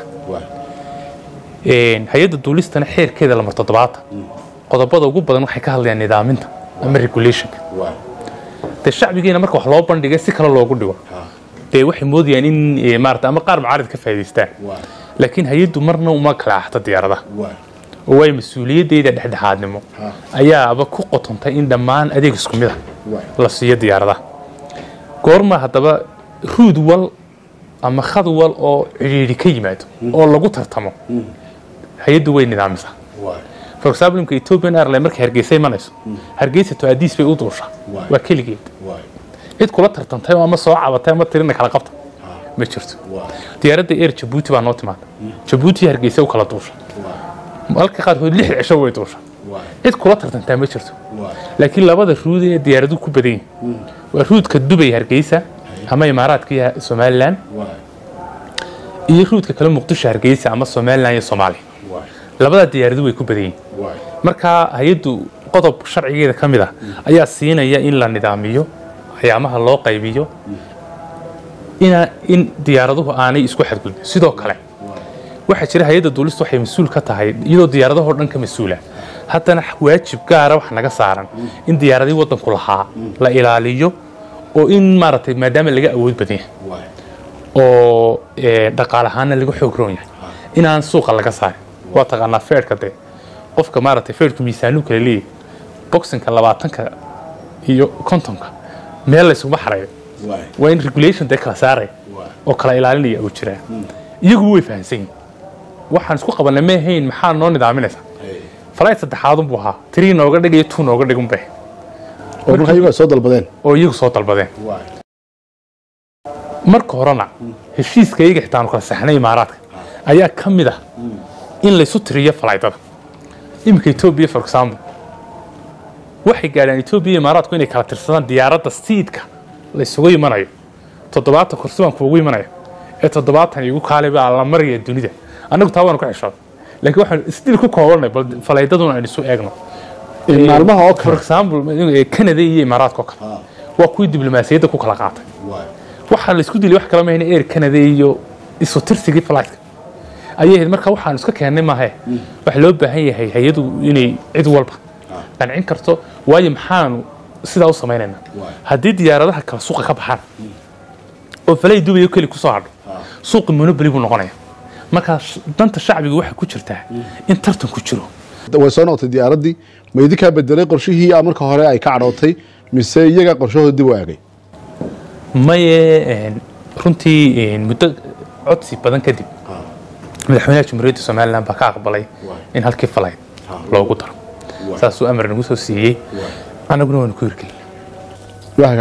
Een, hay-adda duulistana xeerkeeda lamar toddobaatan qodobada ugu badan waxay ka hadlayaan nidaaminta ama regulationka dee shacbigeena marka wax loo bandhigay si kale loogu dhigo dee waxay moodayaan in eh, maarata ama qaar mucaarid ka faa'iidaystaan laakiin hay-addu marna uma kala axta diyaaradaha oo waayo mas-uuliyaddeeda dhexdhexaadnimo ayaaba ku qotontay in dhammaan adeeg isku mid ah la siiyo diyaaradaha goorma haddaba ruud wal ama khad wal oo cidhiidhi ka yimaado oo lagu tartamo hay-addu way nidaamisaa for example imka ethiopian airline markay hargeysa imanayso hargeysa to adiis bay u duushaa waa keligeed cid kula tartantay oo ama soo cabatay ama tirina kala qabta ma jirto diyaaradda air jabuuti baa noo timaada jabuuti hargeysa u kala duusha halka qaarkood lix cisho way duusha cid kula tartantaa ma jirto laakiin labada ruud ee diyaaradu ku badan yihin waa ruudka dubay hargeysa ama imaaraadka iyo somalilan iyo ruudka kale muqdisho hargeysa ama somalilan iyo soomaaliya labada diyaaradu way ku badan yihin marka hay-addu qodob sharcigeeda ka mid ah ayaa siinaya in la nidaamiyo ayaamaha loo qaybiyo ina in diyaaraduhu aanay isku xadgudbin sidoo kale waxaa jira hay-adda duulistu waxay mas-uul ka tahay iyadoo diyaaradahoo dhan ka mas-uula haddana waajib gaara wax naga saaran in diyaaradii waddanku lahaa la ilaaliyo oo in maaragtay maadaama laga awood badan yahay oo eh, dhaqaale ahaana laga xoog roon yahay inaan suuqa laga saarin waa taqaanaa feerhka dee qofka maaragtay feerhku miisaanuu kala leeyahay boxinka labaatanka iyo kontonka meel laysuma xarayo waa in regulation dee kala saaraya oo kala ilaalinaya uu jiraa iyagu way fahansan yihin waxaan isku qabanay ma ahayn maxaa noo nidaaminaysaa flight saddexaadun buu ahaa three nooga dhig iyo two nooga dhigun bay oo marka iyagu ay soo dalbadeen oo iyagu soo dalbadeen marka horena heshiiska iyaga xitaa aanu kala saxnay imaaraadka ayaa ka mid ah in laysu tiriyo falaydada iminka etoobiya for example waxay gaadhaan etoobiya iyo imaaraadku inay kala tirsadaan diyaaradda siidka laysugu imanayo toddobaatan kursi baan kuugu imanaya ee toddobaatan igu kaali baa la maraya dunida annagu taa waanu ka xishooda laakiin waxaan isdil ku koobanay bal falaydaduna aynu isu eegno Ee, maalmaha oo for kale example eh, canada iyo imaaraadka oo kale waa kuwii diblomaasiyadda ku kala qaatay waxaa la isku dilay wax kala mahayna air canada iyo isu tirsigii flightka ayay ahayd marka waxaanu iska keennay maahe waxa loo baahan yahay hay-adu inay cid walba qancin karto waayo maxaanu sidaa u samaynaynaa haddii diyaaradaha kale suuqa ka baxaan oo falay dubayo keli kusoo hadho suuqi monopoly buu noqonaya markaa sh- danta shacbiga waxay ku jirtaa in tartan ku jiro way soo noqotay diyaaraddii ma idinkaa bedelay qorshihii ah marka hore ay ka cadhootay mise iyaga qorshahooda dib u eegay maye een, runtii een, muddo codsi badan kadib madaxweynaha jamhuuriyadda somalilan baa ka aqbalay in halkii falayd loogu daro saasuu amar nagu soo siiyey annaguna waanu ku hirgelin waa hagaag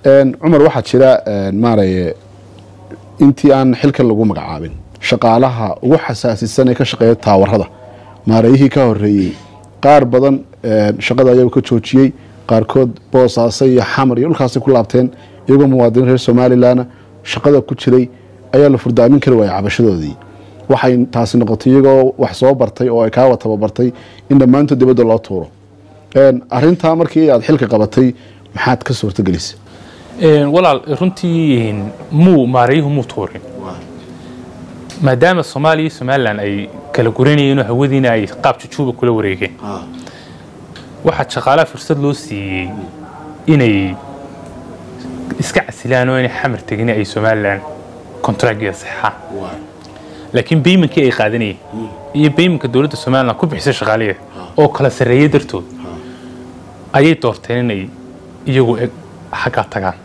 Een, cumar waxaa jira een, maaragtay intii aan xilkan lagu magacaabin shaqaalaha ugu xasaasisan ee ka shaqeeya taawarada maareeyihii ka horeeyey qaar badan een, shaqada ayagu ka joojiyey qaarkood boosaaso iyo xamar iyo dhulkaasay ku laabteen iyagoo muwaadiniin reer somalilan shaqada ku jiray ayaa la furdaamin kari waayay cabashadoodii waxay taasi noqotay iyagoo wax soo bartay oo ay kaawa tababartay in dhammaantood dibadda loo tuuro Een, arrintaa markii aad xilka qabatay maxaad ka suurtagelisay Een, walaal runtii een, muu maareeyuhu muu tuurin maadaama soomaaliya iyo somalilan ay kala guranayeen oo hawadiina ay qaab jujuuba kula wareegeen waxaa shaqaalaha fursad loo siiyey inay iska casilaan oo inay xamar tegin ay somalilan kontraagiga saxaan laakiin baymankii ay qaadanayeen iyo baymanka dowladda somalilan ku bixisay shaqaalaheeda oo kala sarreeyay dartood ayay doorteen inay iyagu eg xaggaa tagaan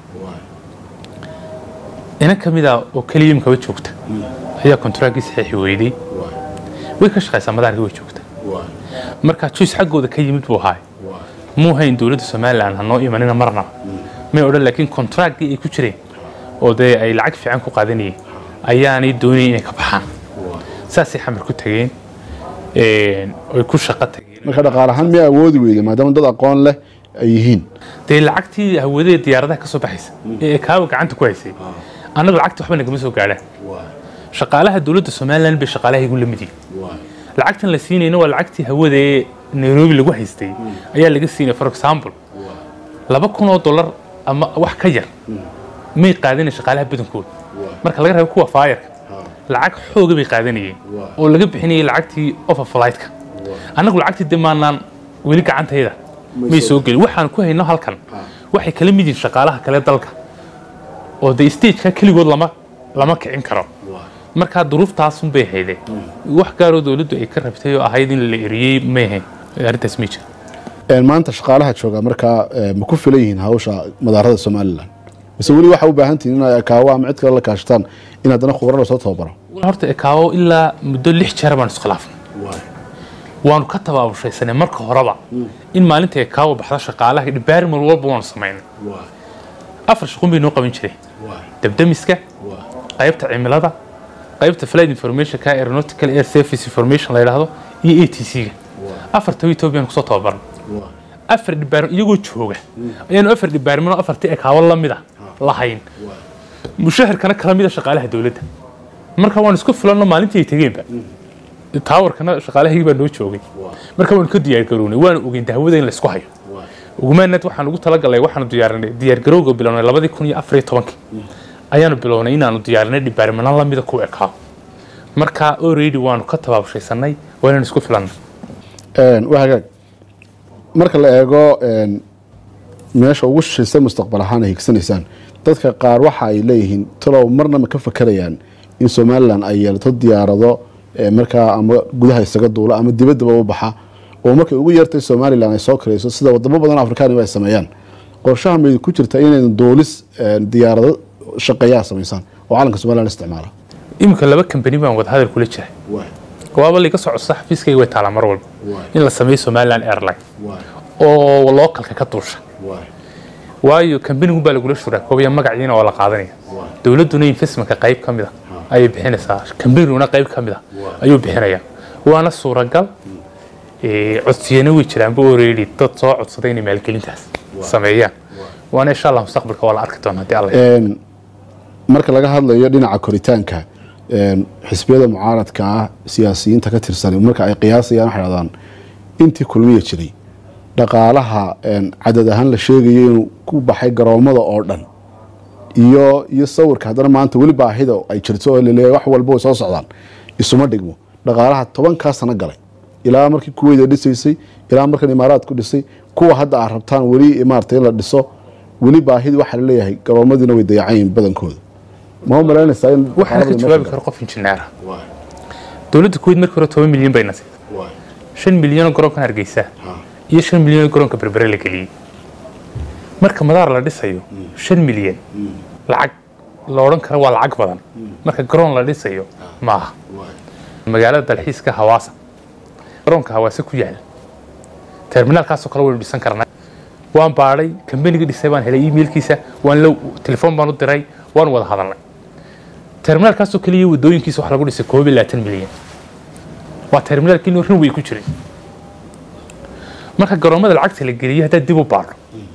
inan ka mid a oo keliya imikaba joogta ayaa kontraaggii saxiixi weyday way ka shaqaysaa madaarkii way joogta marka juice xaggooda ka yimid buu ahaay muu hayn dowladda somalilan ha noo imanina marnaba may odhan laakiin kontraaggii ay ku jireen oo dee ay lacag fiican ku qaadanayeen ayaanay doonayn inay ka baxaan saasay xamar ku tageen een, oy ku shaqo tageen marka dhaqaale ahaan miyaa awoodi weyday maadaama dad aqoon leh ay yihiin dee lacagtii hawadee diyaaradaha ka soo baxaysa ee ay kaawa gacanta ku haysay annaga lacagta waxba nagama soo gaadhaan shaqaalaha dowladda somalilan bay shaqaalahaygu la mid yihiin lacagtan la siinayna waa lacagtii hawada ee nairobi lagu haystay ayaa laga siinaya for example laba kun oo dollar ama wax ka yar may qaadanay shaqaalaha badankooda marka laga reebo kuwa faayarka lacag xooga bay qaadanayeen oo laga bixinayay lacagtii offer flightka annagu lacagtii dee maanaan weli gacantayda may soo gelin waxaan ku hayno halkan waxay kala mid yihiin shaqaalaha kale dalka oo dee stageka keligood lama lama kicin karo markaa duruuftaasun bay haydeen wax gaaroo dowladdu ay ka rabtay oo ahayd in la eriyey may ahayn arrintaas ma jira Een, maanta shaqaalaha jooga markaa ee, ma ku filan yihiin hawsha madaarada somalilan mise weli waxaa u baahan tihiin inay kaawo ama cid kale la kaashataan in haddana khubarada soo tababaro horta ekaawo ilaa muddo lix jeer baan iskhilaafnay waanu ka tabaabashaysanay marka horeba in maalinta ekaawo baxda shaqaalaha dhibaarimal walba waanu samaynay afar shaqun bay noo qaban jireen dabdamiska qaybta cimilada qaybta flight informationka aeronautical air service information la yidhaahdo iyo a t c-ga afarta ethoobiyan kusoo tababaran afar dhibaar iyagoo jooga ayaanu afar dhibaarmano afartii ekaawo la mida lahayn mushaharkana kala mida shaqaalaha dowladda marka waan isku filanno maalintii ay tegeenba taawarkana shaqaalahaygi baa noo joogay marka waanu ka diyaargarownay waanu ogeyn dahwada in laysku hayo ugumaanad waxaan ugu talagalay waxaanu diyaarinay diyaargarowga bilownay labadii kun iyo afar iyo tobankii ayaanu bilownay inaanu diyaarinay dhibaarmano lamida ku ekaa marka already waanu ka tabaabshaysanay waa inaan isku filannay Een, waa hagaag marka la eego een, meesha ugu shishaysa mustaqbal ahaan ay higsanaysaan dadka qaar waxa ay leeyihiin talow marna ma ka fakerayaan in somalilan ay yeelato diyaarado ee markaa ama gudaha isaga duula ama dibaddaba u baxa oo markay ugu yartay somalilan ay soo karayso sida wadamo badan oo afrikaaniba ay sameeyaan qorshaha may ku jirta inaynu duulis een, diyaarado shaqeeyaa samaysaan oo calanka somalilan isticmaala iminka laba kambani baan wada hadal kula jiray waaba liga soo codsa xafiiskayga way taalaa mar walba in la sameeyo somaliland airline oo lookalka ka duusha waayo kambanigun baa lagula shuraakoobayaa magaciina waa la qaadanaya dowladduna investmentka qayb ka mid a ayay bixinaysaa kambaniguna qayb ka mid a ayuu bixinayaa waana suuragal ee, codsiyana way jiraanba already dad soo codsaday inay maalgelintaas sameeyaan waana insha allah mustaqbalka waa la arki doona haddii alla Een, marka laga hadlayo dhinaca koritaanka een, xisbiyada mucaaradka ah siyaasiyiinta ka tirsan marka ay qiyaasayaan waxay dhahdaan intii kulmiya jiray dhaqaalaha een, cadad ahaan la sheegayo inuu ku baxay garoomada oo dhan iyo iyo sawirka haddana maanta weli baahida ay jirto oo laleeyahay wax walba way soo socdaan isuma dhigmo dhaqaalaha tobankaa sano galay ilaa markii kuweyda dhisaysay ilaa markan imaaraadku dhisay kuwa hadda aad rabtaan weli maarata in la dhiso weli baahidi waxaa laleeyahay garoomadiina way dayacayin badankooda ma u malaynaysaa in waxaana ka dhaqaalada jawaabi meesha karo qof injineera dowladda kuwait markii hore toban milyan bay nasay shan milyanoo garoonkan hargeysa iyo shan milyanoo garoonka berbere la geliyey marka madaar la dhisayo shan milyan lacag la odhan karo waa lacag badan marka garoon la dhisayo maaha magaalada dalxiiska hawaasa garoonka hawaase ku yaal terminaalkaasoo kale waynu dhisan karnaa waan baadhay kambanigii dhisay baan helay emailkiisa waan la telefoon baan u diray waan wada hadalnay terminaalkaasoo keliya wadooyinkiisa wax lagu dhisay koob iyo labaatan milyan waa terminaalkii inuu runway ku jiray marka garoomada lacagta la geliyay haddaad dib u baadho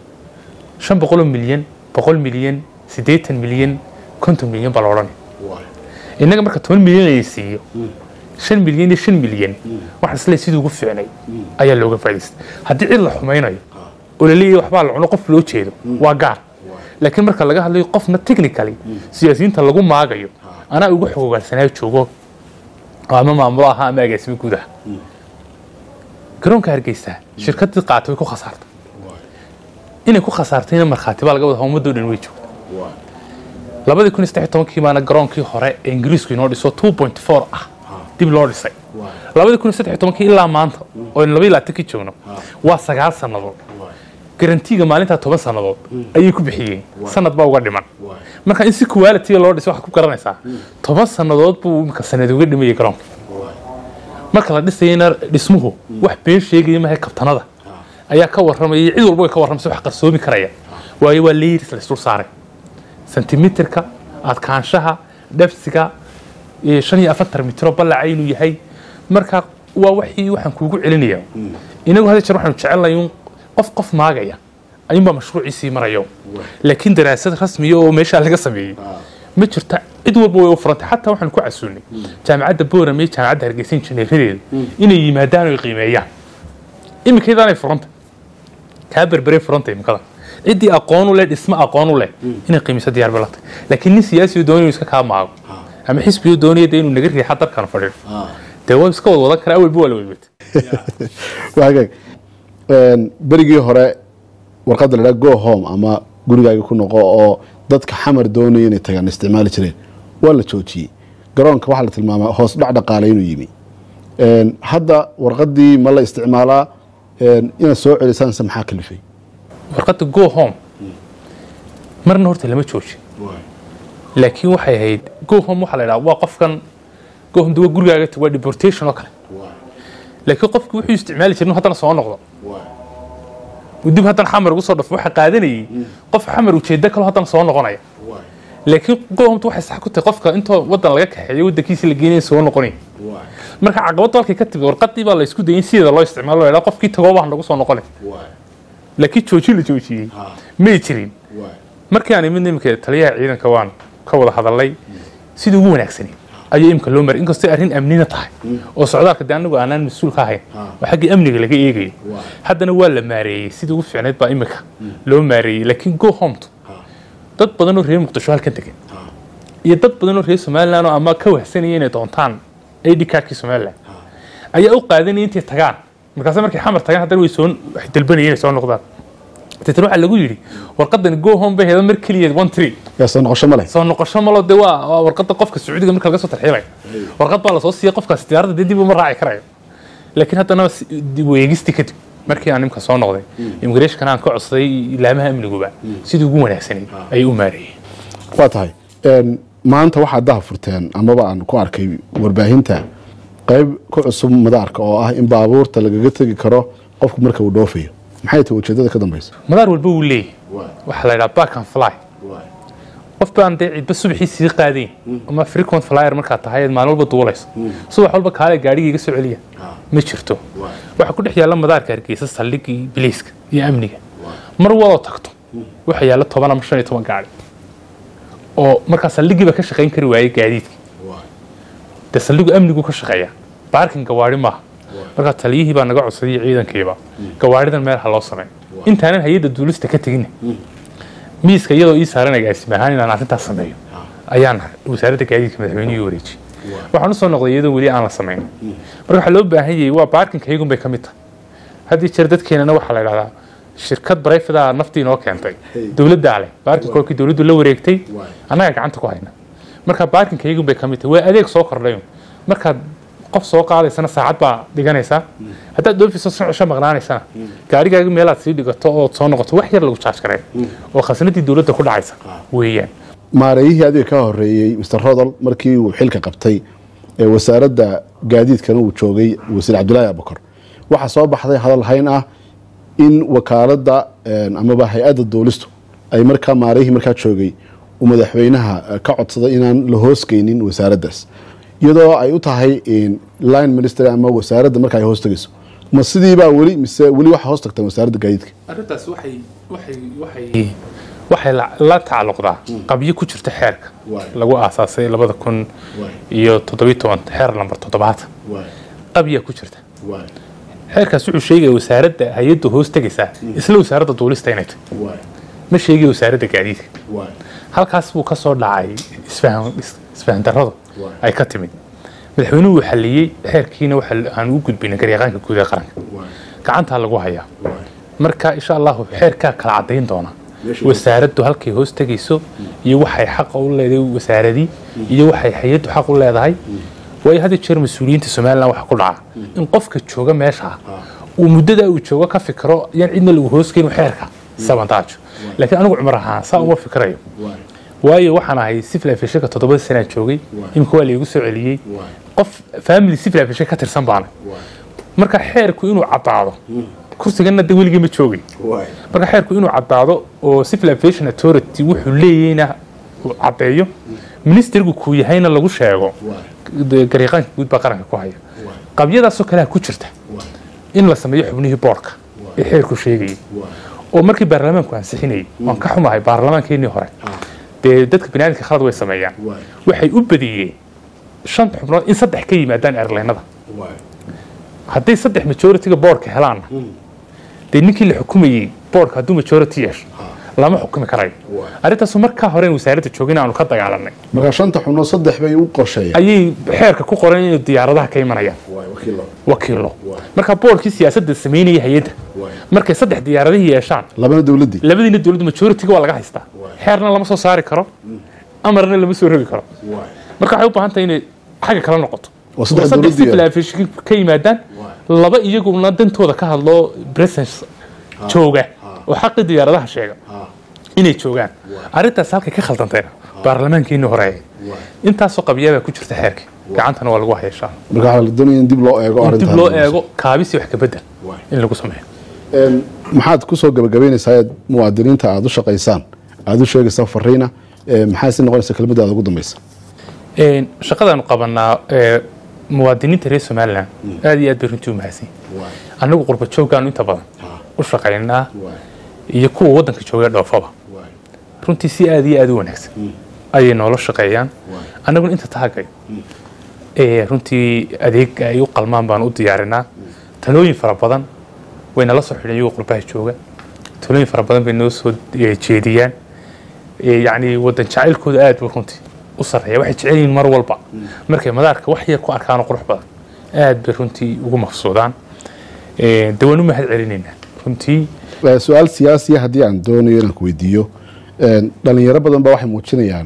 shan boqoloo milyan boqol milyan siddeetan milyan konton milyan baa la odhanaya innaga marka toban milyan ay siiyo shan milyan iyo shan milyan waxa isle sidii ugu fiicnay ayaa looga faa'idaystay haddii cid la xumaynayo oo la leeyahay waxbaa la cuno qof loo jeedo waa gaar laakiin marka laga hadlayo qofna technically siyaasiyiinta lagu maagayo anaa ugu xogogaalsanaayo joogo oo ama maamulo ahaa ama agaasimo guud ah garoonka hargeysa shirkaddii qaatay way ku khasaartay inay ku khasaartayna markhaati baa laga wada ummadoo dhan way joogta labadii kun iyo saddex iyo tobankii baana garoonkii hore ee ingiriisku inoo dhiso two point four ah dib loo dhisay labadii kun iyo saddex iyo tobankii ilaa maanta oo aynu laba iyo labaatankii joogno waa sagaal sannadood garantiga maalintaa toban sannadood ayay ku bixiyeen sanad baa uga dhiman marka in si quality loo dhisay waxaad ku garanaysaa toban sannadood buu imika sanad uga dhimayay garoonka marka la dhisayana dhismuhu wax been sheegaya mahay kabtanada ayaa ka warramaya cid walba way ka warramaysa wax qarsoomi karaya waayo waa layers la isdul saaray sentimitirka adkaanshaha dhabsiga iyo shan iyo afartan mitro ballaca inuu yahay marka waa waxii waxaan kuugu celinaya inagu hadda jeer waxaanu jecelnahay un qof qof maagaya ayuunbaa mashruuciisii marayo laakiin daraasad rasmiya oo meeshaa laga sameeyey ma jirta cid walba way u furantay xataa waxaan ku casuulnay jaamacadda boram iyo jaamacadda hargeysa injineeradeeda inay yimaadaan oo qiimeeyaan imikaydaanay furantay kaa berberay furantay imikada ciddii aqoon u leh dhismo aqoon u leh inay qiimiso diyaar balatay laakiin nin siyaasi doonaya inuu iska kaa maago ama xisbigu doonaya dee inuu naga riixa dalkan fadhiyo dee waa iska wad wadan karaa awalba waa la weybata waagaag berigii hore warqadda la dhaha go home ama gurigaaga ku noqo oo dadka xamar doonaya inay tagaan isticmaali jireen waa la joojiyey garoonka waxaa la tilmaamaa hoos dhac dhaqaale inuu yimi hadda warqaddii ma la isticmaalaa inaad soo celisaanse maxaa kalifay warqadda go home marna horta lama joojin laakiin waxay ahayd go home waxaa la idhaha waa qofkan go home waa gurigaaga tag waa deportation oo kale laakiin qofki wuxuu isticmaali jirin haddana soo noqdo dib haddana xamar ugu soo dhafo waxa qaadanayay qof xamar ujeeddo kale haddana soo noqonaya laakiin go homtu waxay sax ku tahay qofka intoo waddan laga kaxeeyo waddankiisa la geenaya soo noqonaya marka caqabadda halkay ka timid warqadii baa la isku dayay in sideeda loo isticmaalo la idhaha qofkii tagoo baa nagu soo noqonay laakiin joojin la joojiyey may jirin markii aan imid imika taliyaha ciidanka waan ka wada hadalnay sidii ugu wanaagsanay ayuu imika loo maray inkastoo arrin amnina tahay oo socdaalka dee anagu aanaan mas-uul ka ahayn oo xaggii amniga laga eegayo haddana waa la maareeyey sidii ugu fiicnayd baa imika loo maareeyey laakiin go homtu dad badan oo reer muqdisho halkan degan iyo dad badan oo reer somaliland oo ama ka wahsanaya inay doontaan id cardkii somaliland ayaa u qaadanaya intay tagaan markaase markay xamar tagaan haddana way soo waxay dalbanayeen inay soo noqdaan deetana waxaa lagu yidhi warqadani go home bay heeda mar keliya one tree yaa soo noqosho ma leh soo noqosho malo dee waa waa warqadda qofka sacuudiga marka laga soo tarxiilayo warqad baa lasoo siiya qofkaasi diyaaradda dee dib uma raaci karayo laakiin haddana si- dib u eegisti kadib markii aan nimka soo noqday immigrationkana aan ka codsaday ilaamaha amniguba sidii ugu wanaagsanayd ayay u maareeyeen waa tahay maanta waxaad daha furteen amaba aan ku arkay warbaahinta qayb ku cusub madaarka oo ah in baabuurta lagaga tegi karo qofku marka uu dhoofayo maxay tahay ujeedada ka dambeysa madaar walba wuu leeyahay waxaa la yidhaha back and fly qof baan dee cidba subaxii sii qaadayn ama frequent flyer markaa tahay maalin walba duulayso subax walba kaale gaadhiga iga soo celiya ma jirto waxaa ku dhex yaalla madaarka hargeysa saldhigii biliiska iyo amniga mar waloo tagto waxaa yaalla toban ama shan iyo toban gaadhi oo markaa saldhigiiba ka shaqayn kari waayey gaadiidkii dee saldhigu amnigu ka shaqeeya baarkin gawaari maaha markaa taliyihii baa naga codsaday iyo ciidankiiba gawaaridan meel ha loo sameeyo intaanan hay-adda duulista ka tegin miiska iyadoo ii saaran agaasime ahaan inaan arrintaas sameeyo ayaan wasaaradda gaadiidka madaxweynihii wareejiyey waxaan usoo noqday iyadoo weli aan la samayn marka waxaa loo baahan yahay waa baarkinka iyagun bay ka mid tahay haddii jeer dadkeenana waxaa la idhahdaa shirkad barayfada naftii inoo keentay dowladdaa leh baarkinka kolkii dowladdu la wareegtay annaga gacanta ku hayna marka baarkinka iyagun bay ka mid tahay waa adeeg soo kordhay markaad qof soo qaadaysana saacad baa dhiganaysaa haddaad dhoofiso shan cisho maqnaanaysana gaarigaaga meelaad sii dhigato ood soo noqoto wax yar lagu jaaj garay oo khasnadii dowladda ku dhacaysa weeyaan maareeyihii adiga ka horeeyey mr rodol markii uu xilka qabtay ee wasaaradda gaadiidkana uu joogay wasiir cabdulaahi abukar waxaa soo baxday hadal hayn ah in wakaaladda amaba hay-adda duulistu ay markaa maarihii markaa joogay uu madaxweynaha ka codsaday inaan la hoosgeynin wasaaraddaas iyadoo ay u tahay line ministry ama wasaaradda marka ay hoos tegayso ma sidiibaa weli mise weli waxa hoos tagtaan wasaaradda gaadiidka arrintaas waxay waxay waxay waxay la tacalluqdaa qabyo ku jirta xeerka lagu aasaasay labada kun iyo toddobiyo toban xeer lambar toddobaatan qabyaa ku jirta xeerkaas wuxuu sheegaya wasaaradda hay-adda hoos tegaysaa isla wasaaradda duulista inay tahay ma sheegaya wasaaradda gaadiidka halkaas buu ka soo dhacay isfahan darradu ay ka timid madaxweynuhu uu xalliyey xeerkiina waxaan u gudbinay garyaqaanka guud ee qaranka gacantaa lagu hayaa marka insha allahu xeerkaa kala caddayn doona wasaaraddu halkay hoos tegayso iyo waxay xaqa u leedahay wasaaradii iyo waxay hay-addu xaq u leedahay waayo had jeer mas-uuliyiinta somalilan waxa ku dhaca in qofka jooga meesha uu muddadaa uu joogo ka fikiro yaan cidna lagu hoosgeyn xeerka sabantaajo laakiin anigu cumar ahaan saa uma fikirayo waayo waxaan ahay civil aviationka toddobada sanaa joogay imika waa laygu soo celiyey qof family civil aviation ka tirsan baana marka xeerku inuu caddaado kursigana de weligii ma joogay marka xeerku inuu caddaado oo civil aviation authority wuxuu leeyahayna uu caddeeyo ministerigu kuu yahayna lagu sheego garyaqaanka guud baa qaranka ku haya qabyadaasoo kalea ku jirta in la sameeyo xubnihii boorka ee xeerku sheegayay oo markii baarlamaanku ansixinayay waan ka xumahay baarlamaankeenii hore dee dadka baniaadamka khalad way sameeyaan waxay u badiyeen shanta xubnood in saddex ka yimaadaan airlinada hadday saddex majoritiga boorka helaanna dee ninkii la xukumayey boorka hadduu majority yeesho lama xukumi karayo arrintaasu markaa hore wasaaradda joogin aanu ka dagaalanay markaa shanta xubnood saddex bay u qorsheeyeen ayay xeerka ku qoran inay diyaaradaha ka imanayaan wakiilo marka boorkii siyaasadda samaynaya hay-adda markay saddex diyaaradihii yeeshaan labana dowladdii labadiina dowladda majoritiga waa laga haystaa xeerna lama soo saari karo amarna lama soo rogi karo marka waxay u baahan tahay inay xagga kala noqoto oo saddex saddex dowladdii civil aviation ka yimaadaan laba iyaguna dantooda ka hadlo presence jooga oo xaqii diyaaradaha sheega inay joogaan arrintaas halkay ka khaldantayna baarlamaankeenii hore intaasoo qabyaabaa ku jirta xeerkii gacantana waa lagu haya insha allah marka waxaa la doonaya in dib loo eego in arrintan dib loo eego kaabisi wax ka bedel in lagu sameeyo Een, maxaad ku soo gabagabaynaysaa aad muwaadiniinta aada u shaqaysaan aada u sheegaysaa fariina ee, maxaa si noqonaysa kelmadda aad ugu dambaysa Een, shaqadaanu qabanaa ee, muwaadiniinta reer somalilan aad iyo aad bay runtii u mahadsan annagu qurba jooggaanu inta badan u shaqaynaa iyo kuwa waddanka jooga dhoofaba runtii si aad iyo aad u wanaagsan ayay noola shaqeeyaan annaguna inta taagay ee runtii adeeg ay u qalmaan baan u diyaarinaa talooyin fara badan way nala soo xidhan iyagoo qurbaha jooga talooyin fara badan bay noo soo eh, jeediyaan Eh, yacni waddan jacaylkooda aad buu runtii u sarreeya waxay jecel yihiin mar walba markay madaarka wax yar ku arkaanoo qurux badan aad bay runtii ugu mafsuudaan Eh, dee waan u mahad celinaynaa runtii Ee, su-aal siyaasiya haddii aan doonayo inaan ku weydiiyo een, dhalinyaro badan ba waxay muujinayaan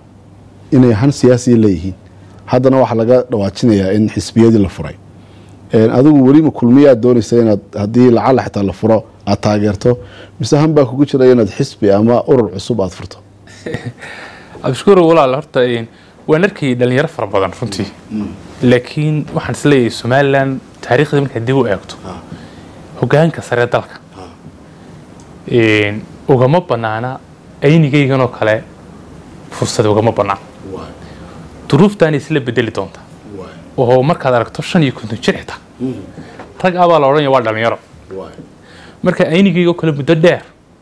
inay han siyaasiya leeyihiin haddana waxaa laga dhawaajinayaa in xisbiyadii la furay Een, adigu weli ma kulmiyaad doonaysa inaad haddii lacala xitaa la furo aad taageerto mise han baa kugu jiraya inaad xisbi ama urur cusub aad furto abshukuur walaal horta een, waan arkayay dhalinyaro fara badan runtii laakiin waxaan isleeyahay somalilan taariikhda markaad dib u eegto hogaanka sare dalka een, ugama banaana aynigayganoo kale fursad ugama banaan duruuftaana isla bedeli doonta oo markaad aragto shan iyo konton jir xitaa rag abaa la odhanaya waa dhalinyaro marka aynigaygoo kale muddo dheer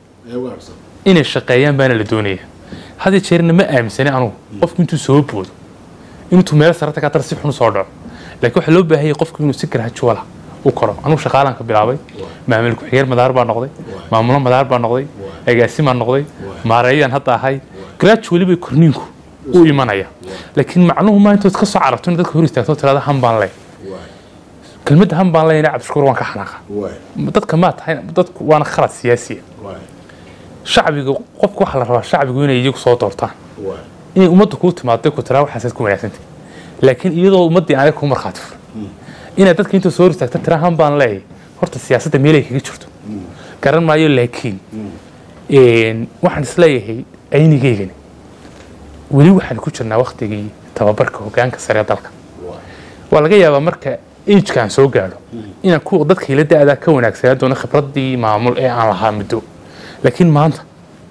inay shaqeeyaan baana la doonaya had iyo jeerna ma aaminsani anugu qofku intuu soo boodo intuu meel sarata ka tar si xun u soo dhaco laakiin waxaa loo baahanyay qofku inuu si garaajuwala u koro anugu shaqaalaan ka bilaabay maamul ku-xigeen madaar baa noqday maamulo madaar baa noqday agaasimaan noqday maareeyaan hadda ahay gradually bay korniinku u imanaya laakiin macnuhu maa intood ka soo carabto in dadka hor istaagto tirada han baan leh kelmadda han baan lehna cabdishukuur waan ka xanaaqa dadka maa tahay dadku waana khalad siyaasiya shacbiga qofka waxaa la rabaa shacbigu inay iyagu soo doortaan inay ummadda kuu timaado ku tiraa waxaasaad ku wanaagsantay laakiin iyadoo ummaddii anaga kuu markhaati fur inaad dadka inta soo hor istaagta tiraa han baan leeyahay horta siyaasadda meelay kaga jirto garan maayo laakiin een, waxaan isleeyahay aynigeygani weli waxaan ku jirnaa waktigii tababarka hogaanka sare ee dalka waa laga yaabaa marka agekaan soo gaadho inaan kuwa dadka ila da-daa ka wanaagsanaa doono khibraddii maamul ee aan lahaa muddo laakiin maanta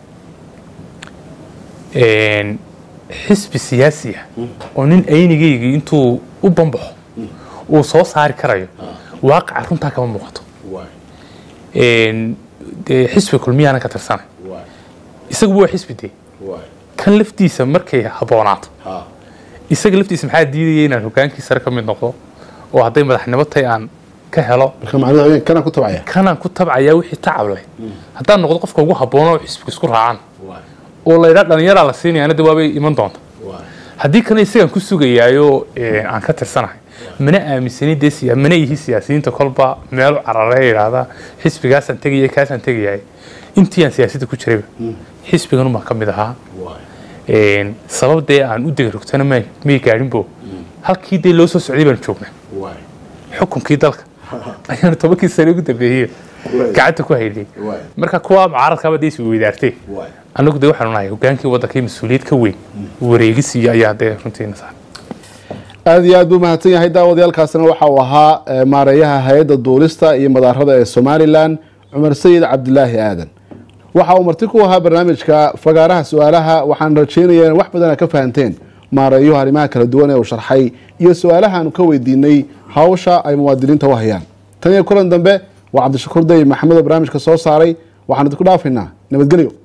een, xisbi siyaasi ah oo nin aynigaygii intuu u bambaxo uu soo saari karayo waaqaca runtaa kama muuqato Een, dee xisbi kulmiyaanan ka tirsanay isaguba waa xisbi dee kan laftiisa markay habboonaato isaga laftiisa maxaa diidaya inaan hogaankii sare ka mid noqdo oo hadday madaxnimo tahay aan ka helo marka macnaheedu haween kanaan ku tabcaya kanaan ku tabcayaa wixii tacab leh haddaan noqdo qofka ugu habboonoo xisbiga isku raacaan oo la yidhaa dhallinyaraa la siinayaana de waabay iman doonta haddii kana isagaan ku sugayaayo ee, aan ka tirsanahay mana aaminsani dee siya mana ihi siyaasiyiinta kolba meel carare yidhaahda xisbigaasaan tegaya kaasaan tegayahay intii aan siyaasadda ku jirayba xisbigan baan ka mid ahaa Een, sabab dee aan u dega rogtana may may gaadhinbo halkii dee loo soo socday baan joognaa xukunkii dalka ayaanu tobankii sane ugu dambeeyey gacanta ku haynay marka kuwa mucaaradkaaba dee is weydaartay anagu dee waxaanu nahay hogaankii waddankii mas-uuliyad ka weyn wareegis iyo ayaa dee runtiina saaran aada iyo aad buu mahadsan yahay daawadayaalkaasina waxa uu ahaa eh, maareeyaha hay-adda duulista iyo madaarada ee somalilan cumar sayid cabdilaahi aadan waxa uu marti ku ahaa barnaamijka fagaaraha su-aalaha waxaan rajeynaya in wax badan aad ka fahanteen maareeyuhu arrimaha kala duwan ee uu sharxay iyo su-aalahaanu ka weydiinay hawsha ay muwaadiniinta u hayaan tan iyo kulan dambe waa cabdishakuur day maxamed oo barnaamijka soo saaray waxaan idinku dhaafaynaa nabadgelyo